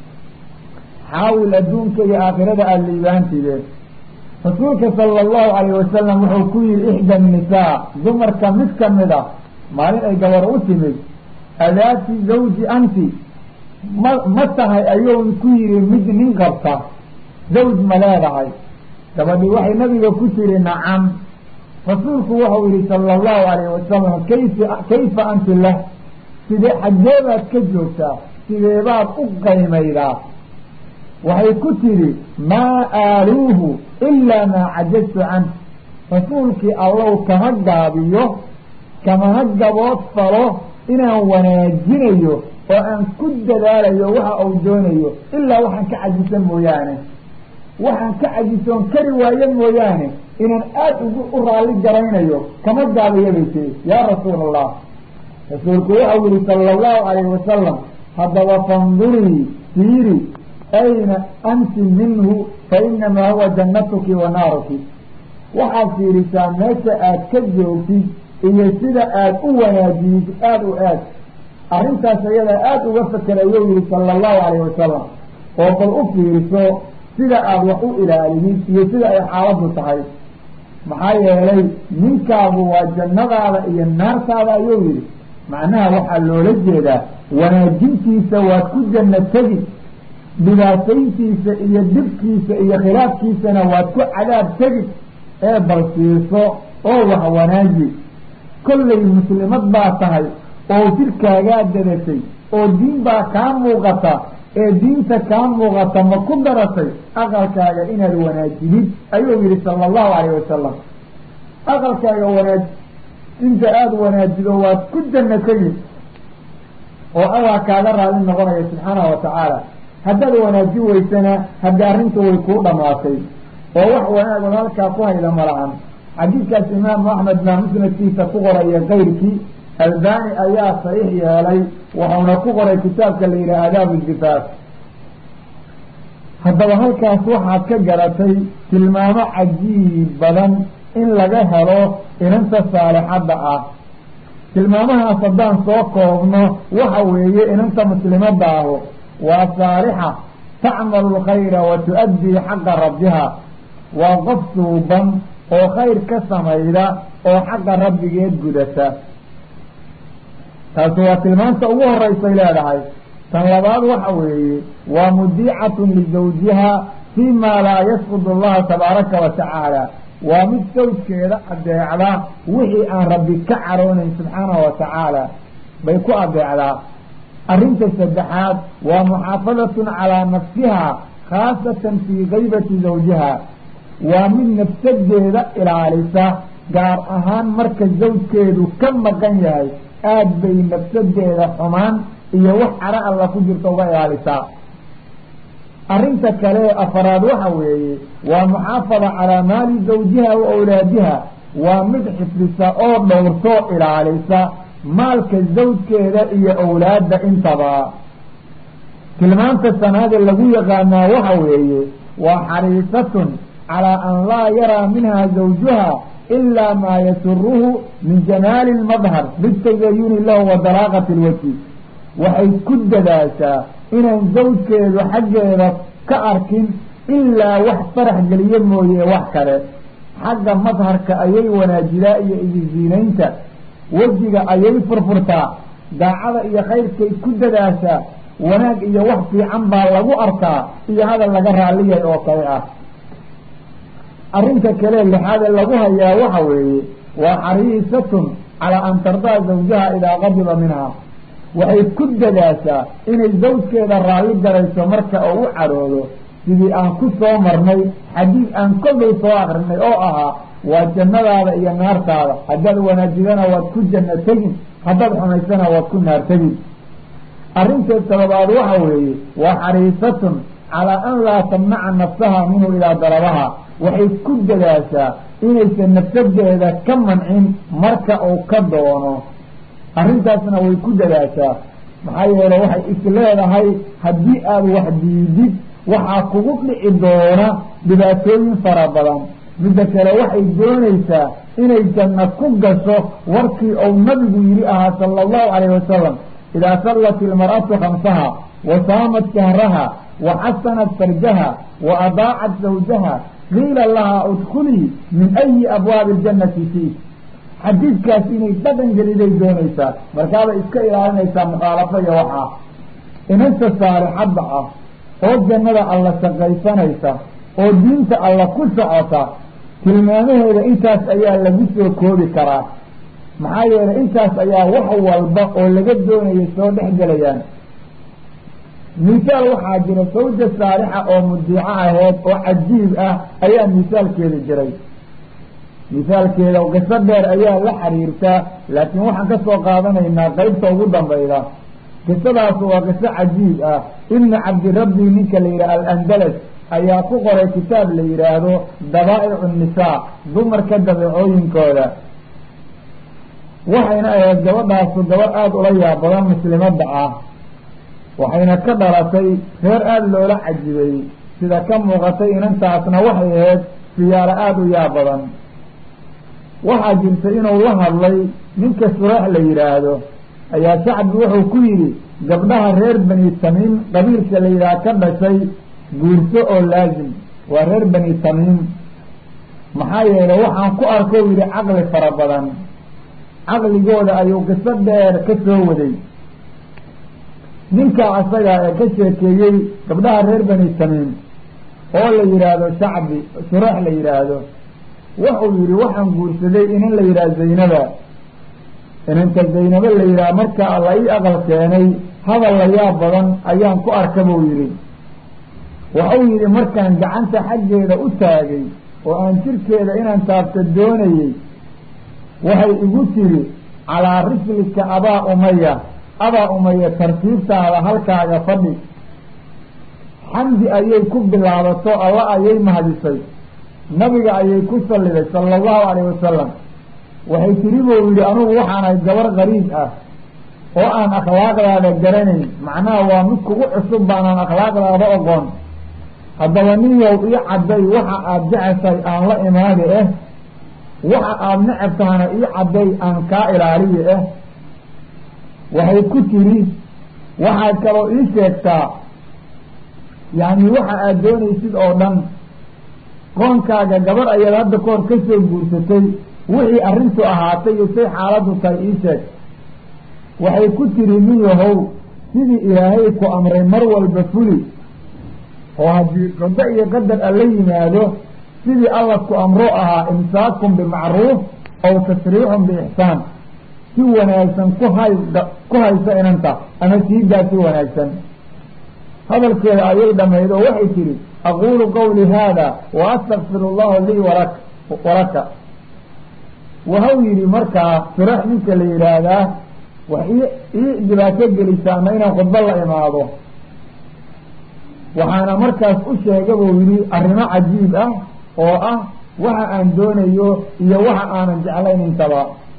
xaawil adduunka iyo aakhirada aada liibaantideen rasuulka sala allahu alayh wasalam wuxuu ku yihi ixda nisaa dumarka mid ka mid a maalin ay gabar u timid adaati zawji anti ma ma tahay ayuu ku yihi mid nin qabta zawj ma leedahay gabadhii waxay nabiga ku tiri nacam rasuulku wuxuu yihi sala allahu alayh wasalam kayfa kayfa anti lah sidee xaggeebaad ka joogtaa sideebaad u qaymaydaa waxay ku tidhi maa aaluuhu ilaa maa cajaztu canh rasuulkii allow kama gaabiyo kamana gabood falo inaan wanaajinayo oo aan ku dadaalayo waxa uu doonayo ilaa waxaan ka cajisan mooyaane waxaan ka cajisoon kari waayo mooyaane inaan aada ugu u raalli garaynayo kama gaabiyo bay tiri yaa rasuul allah rasuulku waxau yihi sala allahu alayhi wasalam haddaba fandurii fiiri ayna anti minhu fa inamaa huwa jannatuki wa naaruki waxaad fiirisaa meesha aad ka joogtid iyo sida aad u wanaajiyid aada u aad arrintaas ayadaa aada uga fakera ayuu yihi sala allahu alayh wasalam oo bal u fiiriso sida aada wax u ilaalidid iyo sida ay xaaladdu tahay maxaa yeelay ninkaagu waa jannadaada iyo naartaada ayuu yihi macnaha waxaa loola jeedaa wanaajintiisa waad ku janno tegi dhibaatayntiisa iyo dhibkiisa iyo khilaafkiisana waad ku cadaab tegi ee bal siiso oo wax wanaaji kollay muslimad baa tahay oo jirkaagaa dadashay oo diin baa kaa muuqata ee diinta kaa muuqata ma ku daratay aqalkaaga inaad wanaajidid ayuu yihi sala allahu calayh wasalam aqalkaaga wanaaj inta aada wanaajido waad ku janno tegi oo allah kaaga raali noqonaya subxaanahu wa tacaala haddaad wanaaji weysana haddii arrintu way kuu dhamaatay oo wax wanaag od halkaa ku hayda malahan xadiidkaas imaamu axmed baa musnadkiisa ku qoraya kayrkii albani ayaa saxiix yeelay wuxuuna ku qoray kitaabka la yidhaha aadaabu zifaaf haddaba halkaas waxaad ka garatay tilmaamo cajiib badan in laga helo inanta saalixadda ah tilmaamahaas haddaan soo koobno waxa weeye inanta muslimadda ahu waa saalixa tacmalu lkhayra wa tu-addii xaqa rabbiha waa qof suuban oo khayr ka samayda oo xaqa rabbigeed gudata taasi waa tilmaanta ugu horeysay leedahay tan labaad waxa weeye waa mudiicatun lizawjiha fii maa laa yasqud allaha tabaaraka wa tacaala waa mid sawjkeeda adeecda wixii aan rabbi ka caroonayn subxaanahu wa tacaala bay ku adeecdaa arrinta saddexaad waa muxaafadatun calaa nafsiha khaasatan fii kaybati zawjiha waa mid nafsadeeda ilaalisa gaar ahaan marka zawjkeedu ka maqan yahay aad bay nafsadeeda xumaan iyo wax caro alla ku jirta uga ilaalisaa arrinta kale afaraad waxa weeye waa muxaafada calaa maali zawjiha wa awlaadiha waa mid xifdisa oo dhowrtoo ilaalisa maalka zawjkeeda iyo awlaadda intaba tilmaanta sanaade lagu yaqaanaa waxa weeye waa xariisatun calaa an laa yaraa minha zawjuha ilaa maa yasuruhu min jamaali lmadhar bitazayuni lahu wa dalaaqati lwajhi waxay ku dadaashaa inaan zawjkeedu xaggeeda ka arkin ilaa wax farax geliye mooye wax kale xagga madharka ayay wanaajidaa iyo idisiinaynta wejiga ayay furfurtaa daacada iyo khayrkay ku dadaashaa wanaag iyo wax fiican baa lagu arkaa iyo hadal laga raalliyay oo kale ah arrinta kale lixaade lagu hayaa waxa weeye waa xariisatun calaa an tardaa zawjaha idaa qadiba minha waxay ku dadaashaa inay zawjkeeda raalli garayso marka oo u cadhoodo sidii aan ku soo marnay xadiid aan kollay soo akrinay oo ahaa waa jannadaada iyo naartaada haddaad wanaajidana waad ku janno tegin haddaad xumaysana waad ku naar tegin arrinteed sababaad waxa weeye waa xariisatun calaa an laa tamnaca nafsaha minhu idaa dalabaha waxay ku dadaashaa inaysan nafsadeeda ka mancin marka uu ka doono arrintaasna way ku dadaashaa maxaa yeele waxay is leedahay haddii aada wax diidid waxaa kugu dhici doona dhibaatooyin fara badan midda kale waxay doonaysaa inay janno ku gasho warkii uu nabigu yidhi ahaa sala allahu calayhi wasalam idaa sallat ilmar'atu khamsaha wa saamat shahraha wa xasanat farjaha wa adaacat zawjaha qiila lahaa udkulii min ayi abwaabi aljannati fii xadiidkaas inay dhaqan geliday doonaysaa markaabay iska ilaalinaysaa mukhaalafo iyo waxaa inanta saalixadda ah oo jannada alla shaqaysanaysa oo diinta alla ku socota tilmaamaheeda intaas ayaa lagu soo koobi karaa maxaa yeelay intaas ayaa wax walba oo laga doonaya soo dhex gelayaan misaal waxaa jira sawja saalixa oo mudiico aheed oo cajiib ah ayaa misaalkeeda jiray misaalkeeda qiso dheer ayaa la xiriirtaa laakiin waxaan ka soo qaadanaynaa qeybta ugu dambayda qisadaas waa qiso cajiib ah ibnu cabdirabbi ninka la yidhaha alandalas ayaa ku qoray kitaab la yidhaahdo dabaa'icu nisaa dumarka dabeecooyinkooda waxayna ahayd gabadhaasu gabadh aada ula yaab badan muslimadda ah waxayna ka dhalatay reer aada loola cajibay sida ka muuqatay inantaasna waxay ahayd siyaaro aada u yaab badan waxaa jirta inuu la hadlay ninka sureex la yidhaahdo ayaa shacbi wuxuu ku yidhi gabdhaha reer bani tamiim qabiilka la yidhaha ka dhashay guurso oo laazim waa reer bani tamiim maxaa yeelay waxaan ku arko yidhi caqli fara badan caqligooda ayuu qiso dheer ka soo waday ninkaa asaga ee ka sheekeeyey gabdhaha reer bani tamiim oo la yidhaahdo shacbi sureex la yidhaahdo wuxuu yidhi waxaan guursaday inan la yidhaha zaynaba inanta zaynabo la yidhaha markaa la ii aqal keenay hadal la yaab badan ayaan ku arka buu yidhi wuxuu yidhi markaan gacanta xaggeeda u taagay oo aan jirkeeda inaan taabta doonayey waxay igu tiri calaa rislika abaa umaya abaa umaya tartiibtaada halkaaga fadhi xamdi ayay ku bilaabato alla ayay mahadisay nabiga ayay ku salliday sala allahu calayhi wasalam waxay tiri buu yidhi anugu waxaanahay gabar qariib ah oo aan akhlaaqdaada garanayn macnaha waa mid kugu cusub baanaan akhlaaqdaada ogoon haddaba ninyow ii cadday waxa aada jeceshay aan la imaadi eh waxa aada necab tahana ii cadday aan kaa ilaaliyi eh waxay ku tiri waxaad kaloo ii sheegtaa yacni waxa aada doonaysid oo dhan qoonkaaga gabar ayaad hadda kahor ka soo guursatay wixii arrintu ahaatay iyo say xaaladdu tahay ii sheeg waxay ku tiri ninyahow sidii ilaahay ku amray mar walba fuli oo haddii qado iyo qadar alla yimaado sidii alla ku amro ahaa imsaakun bimacruuf aw tasriixun biixsaan si wanaagsan ku hay ku haysa inanta ama siidaa si wanaagsan hadalkeeda ayay dhamayd oo waxay tihi aquulu qawli haada wa astakfiru allahu lii walak walaka waxau yidhi markaa firax ninka la yidhaahdaa wax ii ii dhibaato gelisaa ama inaan khudbo la imaado waxaana markaas u sheega buu yidhi arrimo cajiib ah oo ah waxa aan doonayo iyo waxa aanan jeclayn intaba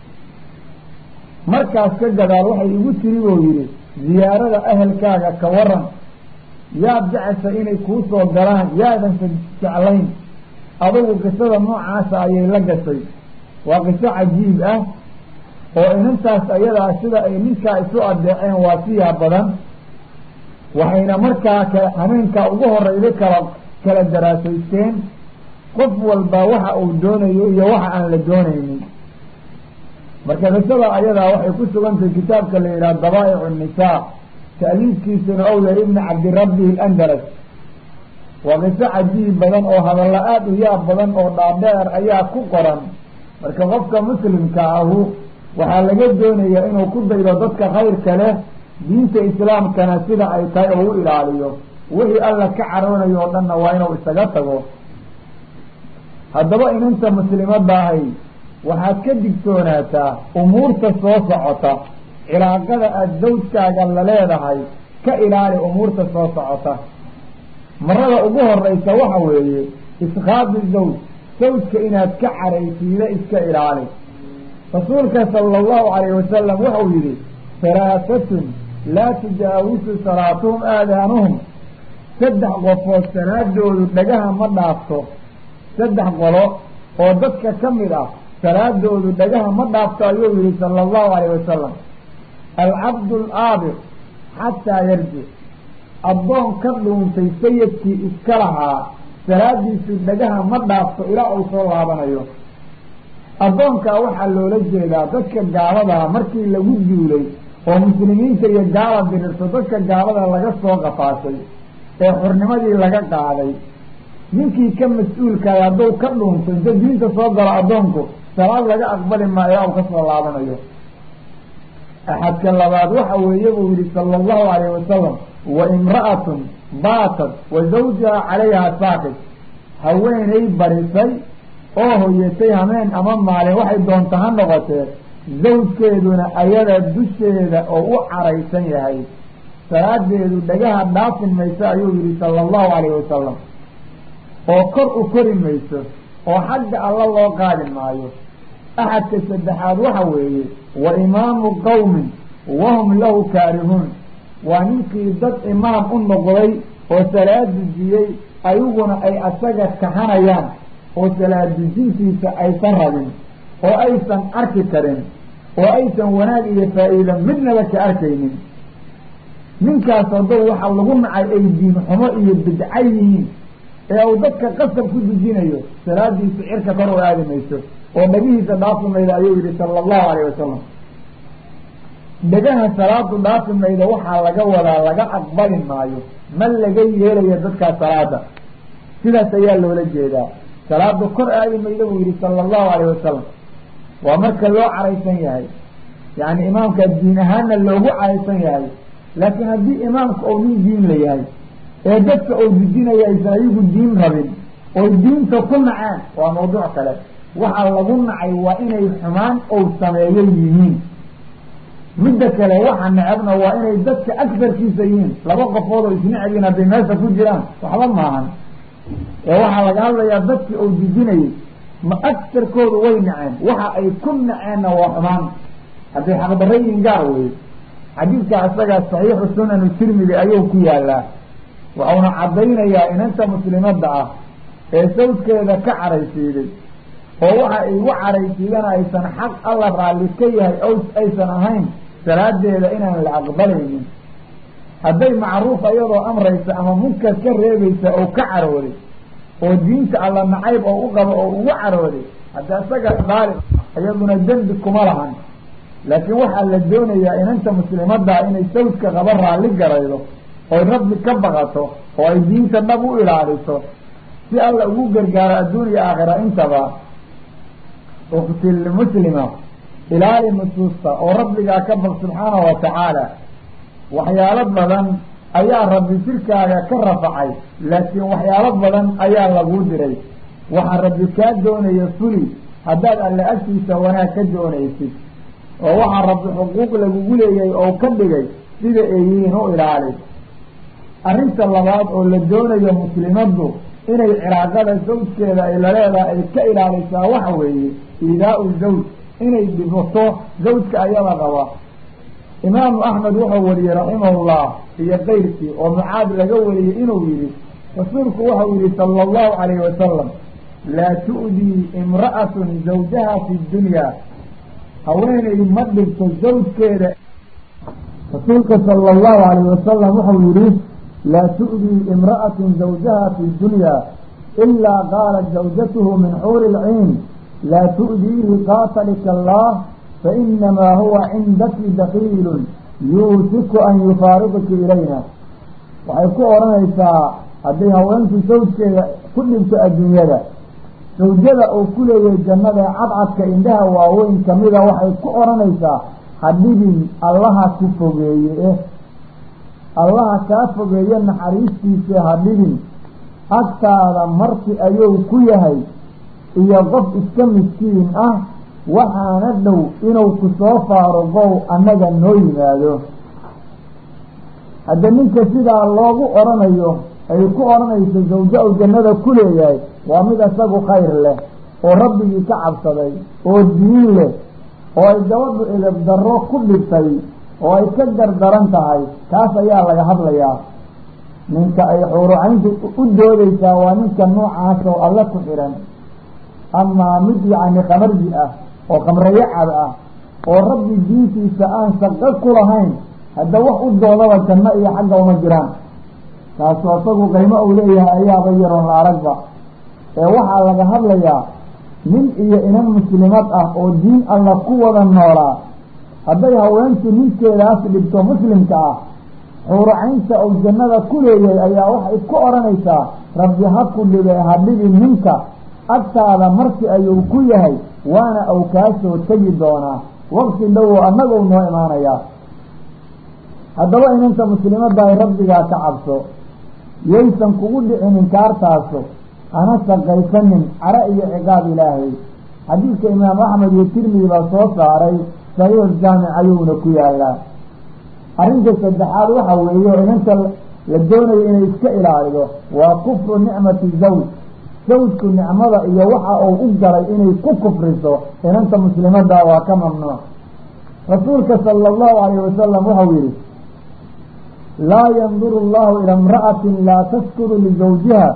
markaas ka gadaal waxay igu tiri buu yidhi ziyaarada ahelkaaga ka waran yaad jecesha inay kuu soo galaan yaadansa jeclayn adugu qisada noocaasa ayay la gashay waa qiso cajiib ah oo inantaas ayadaa sida ay ninkaa isu adeeceen waa siyaa badan waxayna markaa ka hameenkaa ugu horeyda kala kala daraasaysteen qof walba waxa uu doonayo iyo waxa aan la doonaynin marka qisada ayadaa waxay ku sugantahay kitaabka la yidhaha dabaa'icu nisaa taaliifkiisuna ou yahay ibni cabdirabbi alandaras waa qiso cajiib badan oo hadalla aada u yaab badan oo dhaadheer ayaa ku qoran marka qofka muslimka ahu waxaa laga doonayaa inuu ku daydo dadka khayrka leh diinta islaamkana sida ay tahay oo u ilaaliyo wixii alla ka caroonayo oo dhanna waa inuu isaga tago haddaba inanta muslimadda ahay waxaad ka digtoonaataa umuurta soo socota cilaaqada aada zawjkaaga la leedahay ka ilaali umuurta soo socota marada ugu horeysa waxa weeye iskaabi zawj zawjka inaad ka caraysiida iska ilaali rasuulka sala allahu calayhi wasalam wuxuu yidhi halaatatun laa tujaawisu salaatuhum aadaanuhum saddex qofood salaadoodu dhagaha ma dhaafto saddex qolo oo dadka ka mid ah salaadoodu dhagaha ma dhaafto ayuu yihi sala allahu calayhi wasalam alcabdu alaabiq xataa yarjic addoon ka dhuuntay sayidkii iska lahaa salaadiisu dhagaha ma dhaafto ilaa uu soo laabanayo addoonkaa waxaa loola jeedaa dadka gaaladaa markii lagu duulay oo muslimiinta iyo gaala dirirto dadka gaalada laga soo qafaashay ee xurnimadii laga qaaday ninkii ka mas-uulkaay hadduu ka dhuunto inta diinta soo galo addoonku salaad laga aqbali maayo aw ka soo laabanayo axadka labaad waxa weeye buu yihi sala allahu calayhi wasalam wa imra'atun baatad wa zawjaha calayha saakid haweenay barisay oo hoyatay hameen ama maalin waxay doonta ha noqotee zawjkeeduna ayada dusheeda oo u caraysan yahay salaadeedu dhagaha dhaafin mayso ayuu yihi sala allahu calayhi wasalam oo kor u kori mayso oo xagga alla loo qaadi maayo axadka saddexaad waxa weeye wa imaamu qowmin wahum lahu kaarihuun waa ninkii dad imaam u noqday oo salaad dujiyey ayaguna ay asaga kahanayaan oo salaad dujintiisa aysan rabin oo aysan arki karin oo aysan wanaag iyo faa-iida midnaba ka arkaynin ninkaas haddou waxa lagu nacay ay diin xumo iyo bidca yihiin ee uu dadka qasab ku dujinayo salaadiisu cirka kor u aadi mayso oo dhagihiisa dhaafi mayda ayuu yihi sala allahu calayh wasalam dhagaha salaadu dhaafi mayda waxaa laga wadaa laga aqbali maayo ma laga yeelayo dadkaa salaada sidaas ayaa loola jeedaa salaadu kor aadi mayda buu yihi sala allahu calayh wasalam waa marka loo caraysan yahay yacni imaamka diin ahaanna loogu caraysan yahay laakiin haddii imaamka ou nin diin la yahay ee dadka uu dujinaya aysan ayagu diin rabin oo diinta ku naceen waa mawduuc kale waxaa lagu nacay waa inay xumaan ou sameeyo yihiin midda kale waxa necabna waa inay dadka agarkiisa yihiin laba qofood oo isnecbiin hadday meesha ku jiraan waxba maahan ee waxaa laga hadlayaa dadkii uu dujinayay ma agarkoodu way naceen waxa ay ku naceenna waa xumaan hadday xaqdarrayin gaar weye xadiidka isagaa saxiixu sunanu tirmidi ayuu ku yaalaa waxauna caddaynayaa inanta muslimadda ah ee sawdkeeda ka caraysiiday oo waxa ay ugu caraysiidana aysan xaq alla raalli ka yahay o aysan ahayn salaadeeda inaan la aqbalaynin hadday macruuf iyadoo amraysa ama munkar ka reebaysa oo ka carooday oo diinta alla nacayb oo u qabo oo ugu carooday hadda isaga daalib iyaduna dembi kuma lahan laakiin waxaa la doonayaa inanta muslimaddaa inay sawdka qaba raalli garaydo oy rabbi ka baqato oo ay diinta dhab u ilaaliso si alla ugu gargaaro adduun iyo aakhira intaba uktilmuslima ilaali nusuusta oo rabbigaa ka baq subxaanahu watacaala waxyaalo badan ayaa rabbi jirkaaga ka rafacay laakiin waxyaalo badan ayaa laguu diray waxaa rabbi kaa doonaya fuli haddaad alle agtiisa wanaag ka doonaysid oo waxaa rabbi xuquuq lagugu leeyahay oo ka dhigay sida ay yihiin u ilaali arrinta labaad oo la doonayo muslimaddu inay cilaaqada zawjkeeda ay laleedahay ay ka ilaalisaa waxa weeye iidaa-u zawj inay dhibato zawjka ayada qaba imaamu axmed wuxuu wariyey raximahullah iyo keyrkii oo mucaad laga wariyey inuu yihi rasuulku wuxuu yihi sala allahu calayhi wasalam laa tu'dii imra'atun zawjaha fi dunya haweeney ma dhibto zawjkeeda rasuulka sala allahu calayhi wasalam wuxuu yihi laa tu'dii imra'atun zawjaha fi dunya ilaa qaalat zawjatuhu min xuuri lciin laa tu'diihi qaatalika allah fainamaa huwa cindaki dakiilun yuusiku an yufaariqiki ilayna waxay ku odhanaysaa hadday haweentu sawjkeeda ku dhibto adduunyada sawjada uu ku leeyahay jannada ee cadcadka indhaha waaweyn kamida waxay ku odhanaysaa hadhibin allaha ku fogeeye eh allaha kaa fogeeye naxariistiisa hadhibin agtaada marti ayuu ku yahay iyo qof iska miskiin ah waxaana dhow inuu ku soo faaruqow annaga noo yimaado hadda ninka sidaa loogu odhanayo ay ku odhanayso zawjo u jannada ku leeyahay waa mid isagu khayr leh oo rabbigii ka cabsaday oo diin leh oo ay gabadhu edab darro ku dhibtay oo ay ka gardaran tahay kaas ayaa laga hadlayaa ninka ay xuurucayntu u doodaysaa waa ninka noocaas oo alle ku xidhan amaa mid yacni kamarji ah oo kamrayacab ah oo rabbi diintiisa aan shaqo ku lahayn hadda wax u doodaba janno iyo xagga uma jiraan kaasu asagu qiimo uu leeyahay ayaaba yaroon la aragba ee waxaa laga hadlayaa nin iyo inan muslimad ah oo diin alla ku wada noolaa hadday haweentu ninkeedaas dhibto muslimka ah xuuracaynta uu jannada ku leeyahay ayaa waxay ku odhanaysaa rabbi ha ku dhibe ha dhibi ninka agtaada marti ayuu ku yahay waana uu kaa soo tegi doonaa waqti dhowow annaguu noo imaanayaa haddaba inanta muslimaddaay rabbigaa ka cabso yaysan kugu dhicin inkaartaaso hana shaqaysanin cara iyo ciqaab ilaahay xadiidka imaam axmed iyo tirmidi baa soo saaray saxiix jaamic ayuuna ku yaalaa arrinta saddexaad waxa weeye inanta la doonayo inay iska ilaalido waa kufru nicmati zawj zawjku nicmada iyo waxa uu u galay inay ku kufriso inanta muslimadda waa ka mamnuuc rasuulka sala allahu calayhi wasalam wuxuu yihi laa yanduru allahu ila imra'atin laa taskuru lizawjiha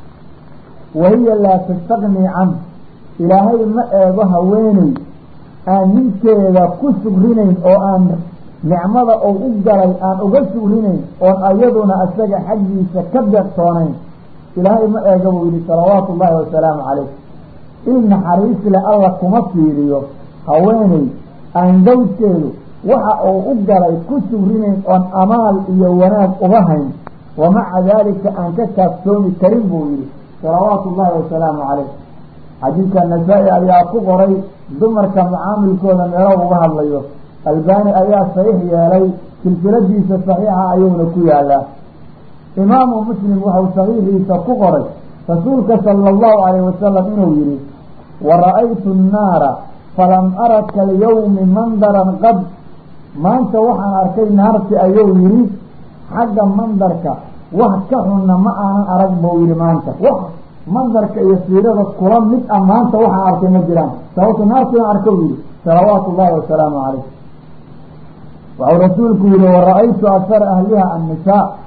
wa hiya laa tastaqnii canh ilaahay ma eego haweeney aan ninkeeda ku sugrinayn oo aan nicmada uu u galay aan uga sugrinayn oon ayaduna isaga xaggiisa ka deeqtoonayn ilaahay ma eega buu yihi salawaatu ullaahi wasalaamu calayh il naxariis le alla kuma fiiriyo haweeney aan zawjkeedu waxa uu u galay ku sugrinayn oon amaal iyo wanaag uga hayn wamaca daalika aan ka kaaftoomi karin buu yihi salawaatu ullaahi wasalaamu calayh xadiidka nasaa-i ayaa ku qoray dumarka mucaamilkooda meelo uga hadlayo albaani ayaa saxiix yeelay silsiladiisa saxiixa ayuuna ku yaalaa imaamu muslim wuxuu saxiixiisa ku qoray rasuulka sala allahu calayh wasalam inuu yihi wa ra-aytu nnaara falam ara kalyawmi mandaran qad maanta waxaan arkay naarti ayuu yihi xagga mandarka wax ka xunna ma aanan arag buu yihi maanta wax mandarka iyo siirada kula mid ah maanta waxaan arkay ma jiraan sababto naartiian arkau yihi salawaatu ullahi wasalaamu calayh waxau rasuulku yihi wa ra-aytu akara ahliha annisaa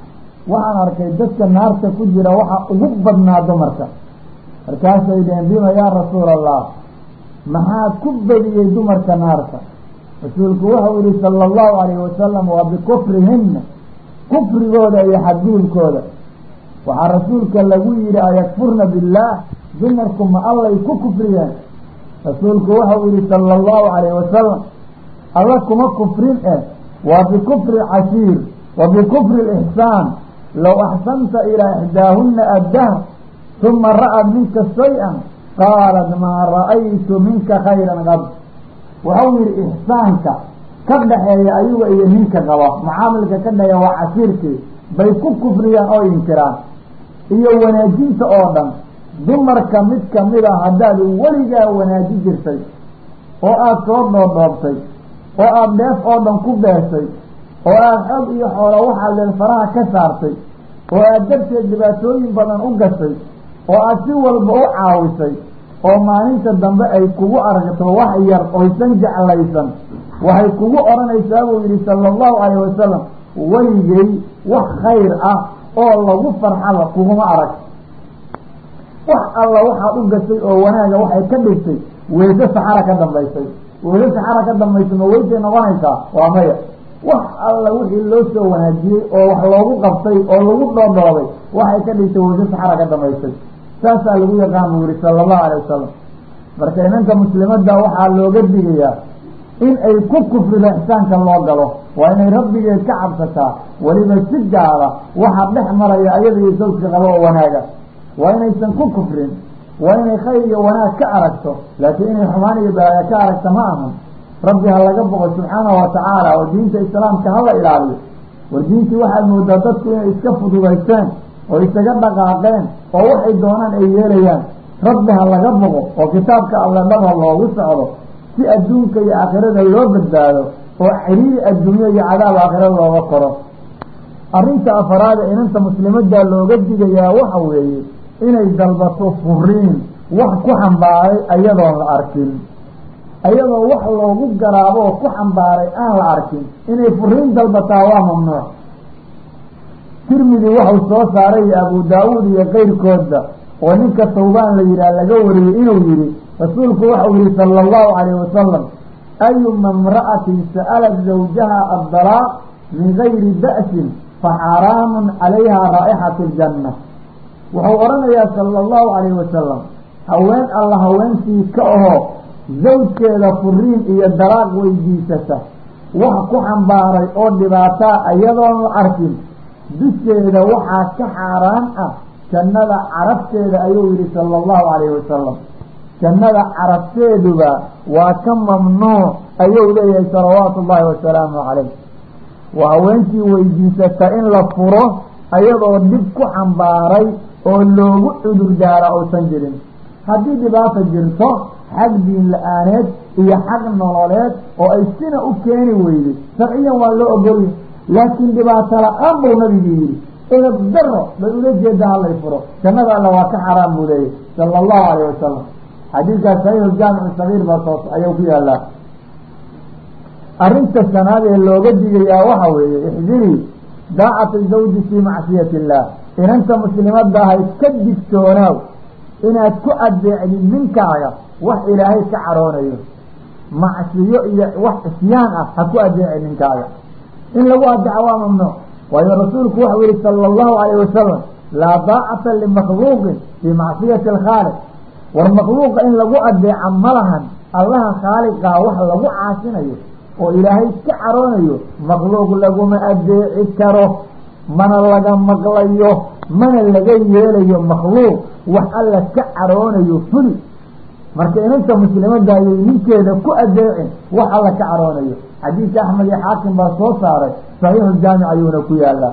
waxaan arkay dadka naarta ku jira waxa ugu badnaa dumarka markaasay dheheen bima yaa rasuula allah maxaa ku badiyey dumarka naarta rasuulku wuxuu yihi sala allahu alayhi wasalam waa bikufrihina kufrigooda iyo xadguulkooda waxaa rasuulka lagu yihi ayakfurna billaah dumarku ma allay ku kufriyeen rasuulku wuxuu yihi sala allahu alayhi wasalam alla kuma kufrin eh waa bikufri cashiir wa bikufri lixsaan low axsanta ilaa ixdaahuna addahr uma ra'ad minka shay-an qaalat maa ra'aytu minka khayran qad waxau yihi ixsaanka ka dhaxeeya ayaga iyo ninka qaba mucaamilka ka dhaxeeya waa cashiirkii bay ku kufriyaan oo inkiraan iyo wanaajinta oo dhan dumarka mid kamid a haddaad weligaa wanaaji jirtay oo aada soo dhoodhoobtay oo aada dheef oo dhan ku beeshay oo aada xoog iyo xoolo waxaad leen faraha ka saartay oo aada darteed dhibaatooyin badan u gashay oo aada si walba u caawisay oo maalinta dambe ay kugu aragto wax yar oysan jeclaysan waxay kugu odhanaysaa buu yihi sala allahu calayh wasalam weligay wax khayr ah oo lagu farxaba kuguma arag wax alla waxaad u gashay oo wanaaga waxay ka dhigtay weyse saxara ka dambaysay weyse saxara ka dambaysa ma weysay noqonaysaa waa maya wax alla wixii loo soo wanaajiyey oo wax loogu qabtay oo lagu dhoodhoobay waxay ka dhigtay weyse saxara ka dambaysay saasaa lagu yaqaan buu yihi sala allahu alay wasalam marka inanka muslimadda waxaa looga digayaa in ay ku kufrido ixsaanka loo galo waa inay rabbigeed ka cabsataa weliba si gaala waxaa dhex maraya ayada iyo sawjka qabo oo wanaaga waa inaysan ku kufrin waa inay khayr iyo wanaag ka aragto laakiin inay xumaan iyo baaya ka aragta ma ahan rabbi ha laga boqo subxaanahu watacaala oo diinta islaamka hala ilaaliyo war diintii waxaad moodaa dadku inay iska fududaysteen oo isaga dhaqaaqeen oo waxay doonaan ay yeelayaan rabbi ha laga boqo oo kitaabka alle dhaba loogu socdo si adduunka iyo aakhirada loo badbaado oo ciriiri adduunyo iyo cadaab aakhira looga koro arrinta afaraada inanta muslimadda looga digayaa waxa weeye inay dalbato furiin wax ku xambaaray ayadoon la arkin ayadoo wax loogu garaabo oo ku xambaaray aan la arkin inay furiin dalbataa waa mamnuuc tirmidi waxau soo saaray abu daawuud iyo keyrkoodba oo ninka tawbaan la yidhaah laga wariyey inuu yihi rasuulku waxau yihi sala allahu calayh wasalam ayuma imra'atin sa'alat zawjaha addalaaq min gayri ba'sin faxaraamun calayha raa'ixatu ljanna wuxuu odhanayaa sala allahu calayhi wasalam haween alla haweentii ka ahoo zawjkeeda furiin iyo dalaaq weydiisata wax ku xambaaray oo dhibaataa iyadoon la arkin dusheeda waxaa ka xaaraan ah jannada carabteeda ayuu yihi sala allahu calayhi wasalam jannada carabteeduba waa ka mamnuuc ayuu leeyahay salawaatu ullaahi wasalaamu calayh waa haweentii weydiisata in la furo ayadoo dhib ku xambaaray oo loogu cudur daara uusan jirin haddii dhibaata jirto xag diin la-aaneed iyo xag nololeed oo ay sina u keeni weyday sharciyan waa loo ogolya laakiin dhibaato la-aan buu nabigu yihi edab daro bay ula jeeda halay furo jannada alla waa ka xaraam buu leeyahy sala allahu calayh wasalam xadiidkaas saxiixu jaamicu sagiir baa soos ayuu ku yaalaa arrinta shanaad ee looga digayaa waxa weeye ixdirii daacata zawji fii macsiyati illaah inanta muslimadda ahay ka digtoonaaw inaad ku adeecdid ninkaaga wax ilaahay ka caroonayo macsiyo iyo wax isyaan ah ha ku adeeci ninkaaga in lagu adeeco waa mamnuuc waayo rasuulku waxau yihi sala allahu calayh wasalam laa daacata limakhluuqin fii macsiyati alkhaaliq war makhluuqa in lagu adeeca ma lahan allaha khaaliqaa wax lagu caasinayo oo ilaahay ka caroonayo makhluuq laguma adeeci karo mana laga maqlayo mana laga yeelayo makhluuq wax alla ka caroonayo fuli marka inanta muslimadda ayay ninkeeda ku adeecin wax alla ka caroonayo xadiidka axmed iyo xaakim baa soo saaray saxiixu jaamic ayuuna ku yaalaa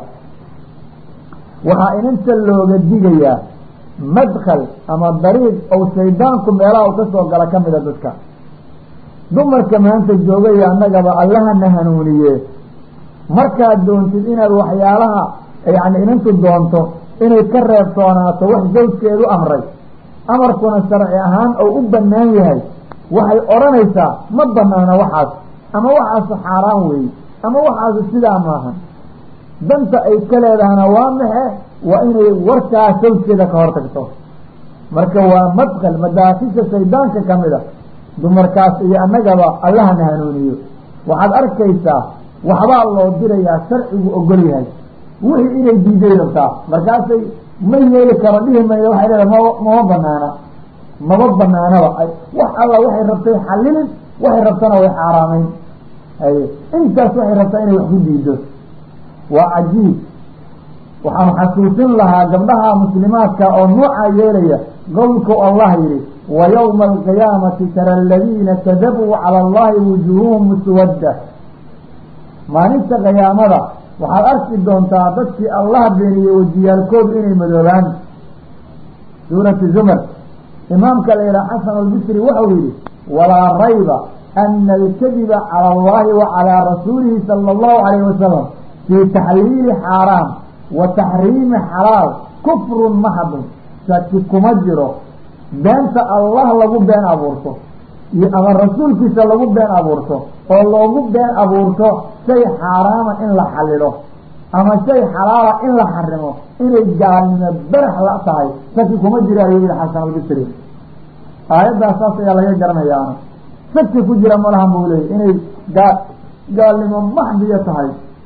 waxaa inanta looga digayaa madkhal ama dariiq ou shaydaanku meelaha u kasoo gala ka mida dadka dumarka maanta joogaya annagaba allahana hanuuniye markaad doontid inaad waxyaalaha yani inantu doonto inay ka reebtoonaato wax zawjkeedu amray amarkuna sharci ahaan ou u banaan yahay waxay odhanaysaa ma banaana waxaas ama waxaasu xaaraan weeye ama waxaasu sidaa maahan danta ay ka leedahana waa maxe waa inay warkaa sawjkeeda ka hortagto marka waa madkal madaafisha shaydaanka kamid a dumarkaas iyo annagaba allahana hanuuniyo waxaad arkaysaa waxbaa loo dirayaa sharcigu ogol yahay wixii inay diiday rabtaa markaasay ma yeeli karo dhihi mayda waxay leedahay ma mama banaana maba banaanaba wax alla waxay rabtay xallilin waxay rabtana way xaaraameyn haye intaas waxay rabtaa inay wax ku diido waa cajiib waxaan xasuusin lahaa gabdhaha muslimaadka oo noocaa yeelaya qowlku allah yihi wa yowma alqiyaamati tara aladiina kadabuu cala allahi wujuuhuhum muswadda maalinta qiyaamada waxaad arki doontaa dadkii allah beeniyey wejiyaalkoodu inay madoobaan suurati zumar imaamka la yidhaha xasan albisri wuxuu yihi walaa rayba ana alkadiba cala allahi wa calaa rasuulihi sala allahu calayhi wasalam fii taxliili xaaraam wa taxriimi xalaal kufrun maxadun shaki kuma jiro beenta allah lagu been abuurto iyo ama rasuulkiisa lagu been abuurto oo loogu been abuurto shay xaaraama in la xallilo ama shay xalaala in la xarimo inay gaalnimo berax la tahay shaki kuma jiro ayuu yihi xasan albisri aayaddaas saas ayaa laga garanayaana shaki ku jira malahan buu leeyay inay gaa gaalnimo maxdiya tahay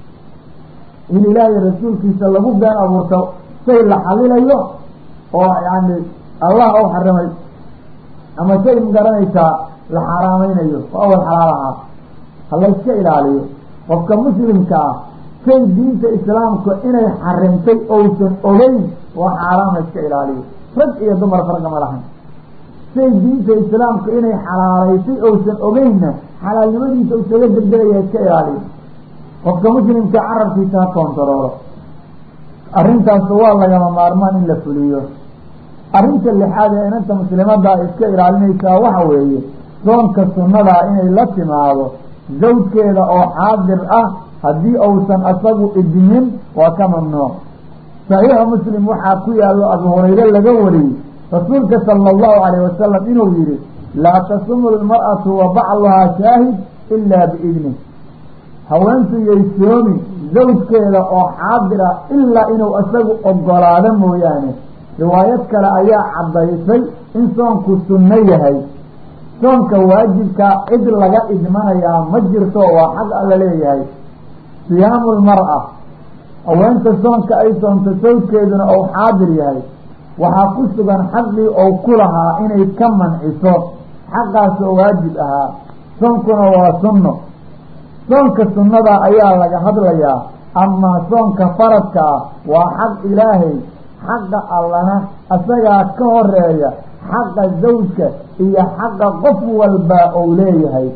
in ilaahay rasuulkiisa lagu been abuurto shay la xalilayo oo yani allah ou xarimay ama shay magaranaysaa la xaaraameynayo oo awal xalaal ahaa ha layska ilaaliyo qofka muslimka ah shay diinta islaamka inay xarimtay ousan ogeyn waa xaaraam la iska ilaaliyo rag iyo dumar farqama lahayn shay diinta islaamka inay xalaalaysay ousan ogeynna xalaalnimadiisa usaga degdegaya iska ilaaliyo qofka muslimka carabkiisa ha koontaroolo arrintaas waa lagama maarmaan in la fuliyo arrinta lixaad ee inanta muslimadda iska ilaalinaysaa waxa weeye soonka sunnadaa inay la timaado zawjkeeda oo xaadir ah haddii uusan asagu idinin waa ka mamnuuc saxiixa muslim waxaa ku yaallo abu hurayre laga wariyey rasuulka sala allahu calayh wasalam inuu yihi laa tasumu lmar'atu wa bacluhaa shaahid ilaa biidnih haweentu yay soomi zawjkeeda oo xaadira ilaa inuu isagu ogolaado mooyaane riwaayad kale ayaa caddaysay in soonku sunno yahay soonka waajibkaa cid laga idmanayaa ma jirto waa xaq alla leeyahay siyaamu lmar'a haweenta soonka ay soonto sawjkeeduna ou xaadir yahay waxaa ku sugan xaqii ou ku lahaa inay ka manciso xaqaasoo waajib ahaa soonkuna waa sunno soonka sunnada ayaa laga hadlayaa amaa soonka faradka ah waa xaq ilaahay xaqa allana isagaa ka horeeya xaqa zawjka iyo xaqa qof walba ou leeyahay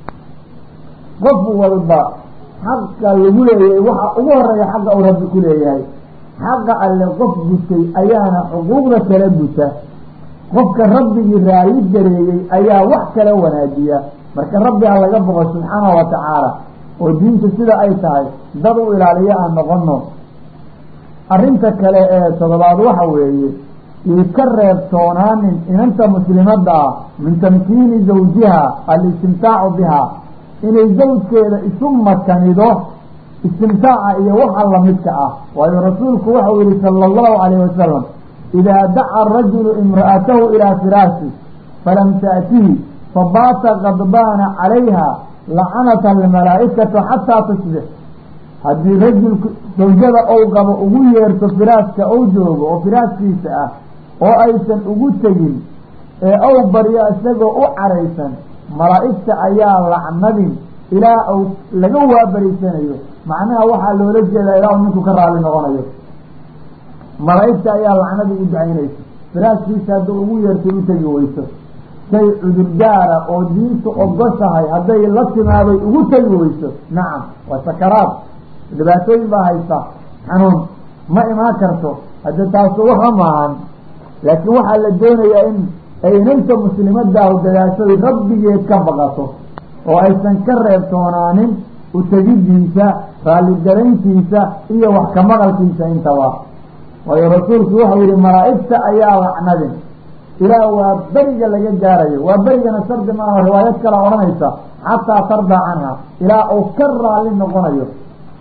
qof walba xaqa lagu leeyahay waxa ugu horeeya xaqa uu rabbi ku leeyahay xaqa alle qof gutay ayaana xuquuqda kala guta qofka rabbigii raayi gareeyey ayaa wax kala wanaajiya marka rabbi ha laga boqo subxaanahu wa tacaala oo diinta sida ay tahay dad u ilaaliyo aan noqono arrinta kale ee todobaad waxa weeye ii ka reebtoonaanin inanta muslimadda ah min tamkiini zawjiha alistimtaacu biha inay zawjkeeda isu makanido istimtaaca iyo waxa lamidka ah waayo rasuulku waxau yihi sala allahu calayhi wasalam idaa daca arajulu imra'atahu ilaa firaashi falam taatihi fabaata qadbaana calayha lacanata almalaa'ikatu xataa tusbix haddii rajulku zawjada ou qabo ugu yeerto firaaska ou joogo oo firaaskiisa ah oo aysan ugu tegin ee ow baryo isagoo u caraysan malaa'igta ayaa lacnadin ilaa uu laga waabariysanayo macnaha waxaa loola jeedaa ilaa uu ninku ka raali noqonayo malaa'igta ayaa lacnadii u ducaynaysa firaaskiisa hadduu ugu yeertay u tegi weyso shay cudurdaara oo diintu ogoshahay hadday la timaaday ugu tegi weyso nacam waa sakaraad dhibaatooyin baa haysta xanuun ma imaan karto hadda taasu waxa maahan laakiin waxaa la doonayaa in ay inanta muslimadaahu dadaashoy rabbigeed ka baqato oo aysan ka reebtoonaanin utegidiisa raalligarayntiisa iyo wax ka maqalkiisa intaba waayo rasuulku wuxuu yihi malaa'igta ayaa lacnadin ilaa waa beriga laga gaarayo waa berigana shardi maaha riwaayad kala odhanaysa xataa tardaa canha ilaa uu ka raalli noqonayo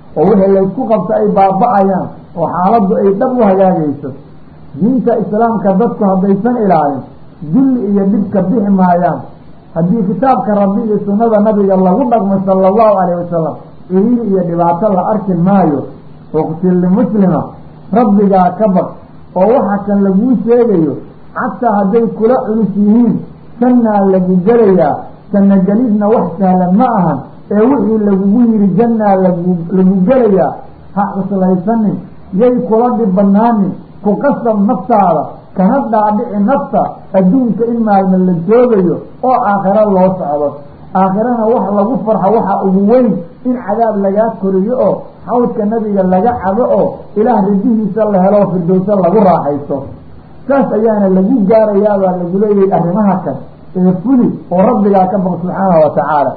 oo wixii laysku qabto ay baaba-ayaan oo xaaladdu ay dhab u hagaagayso diinta islaamka dadku haddaysan ilaalin dulli iyo dhibka bixi maayaan haddii kitaabka rabbi iyo sunnada nabiga lagu dhaqmo sala allahu calayh wasalam iriiri iyo dhibaato la arki maayo uqtil limuslima rabbigaa ka baq oo waxa kan laguu sheegayo xataa hadday kula culus yihiin jannaa lagu gelayaa janno gelidna wax sahlan ma ahan ee wixii lagugu yidhi jannaa lagu lagu gelayaa ha cuslaysanin yay kula dhib banaanin ku qasab naftaada kana dhaadhici nafta adduunka in maalmo la joogayo oo aakhiro loo socdo aakhirana wax lagu farxo waxa ugu weyn in cadaab lagaa koriyo oo xawdka nabiga laga cabo oo ilaah ridihiisa la helo firdowso lagu raaxaysto saas ayaana lagu gaarayaabaa lagu leeyahay arrimaha kan ee fuli oo rabbigaa ka baq subxaanahu wa tacaala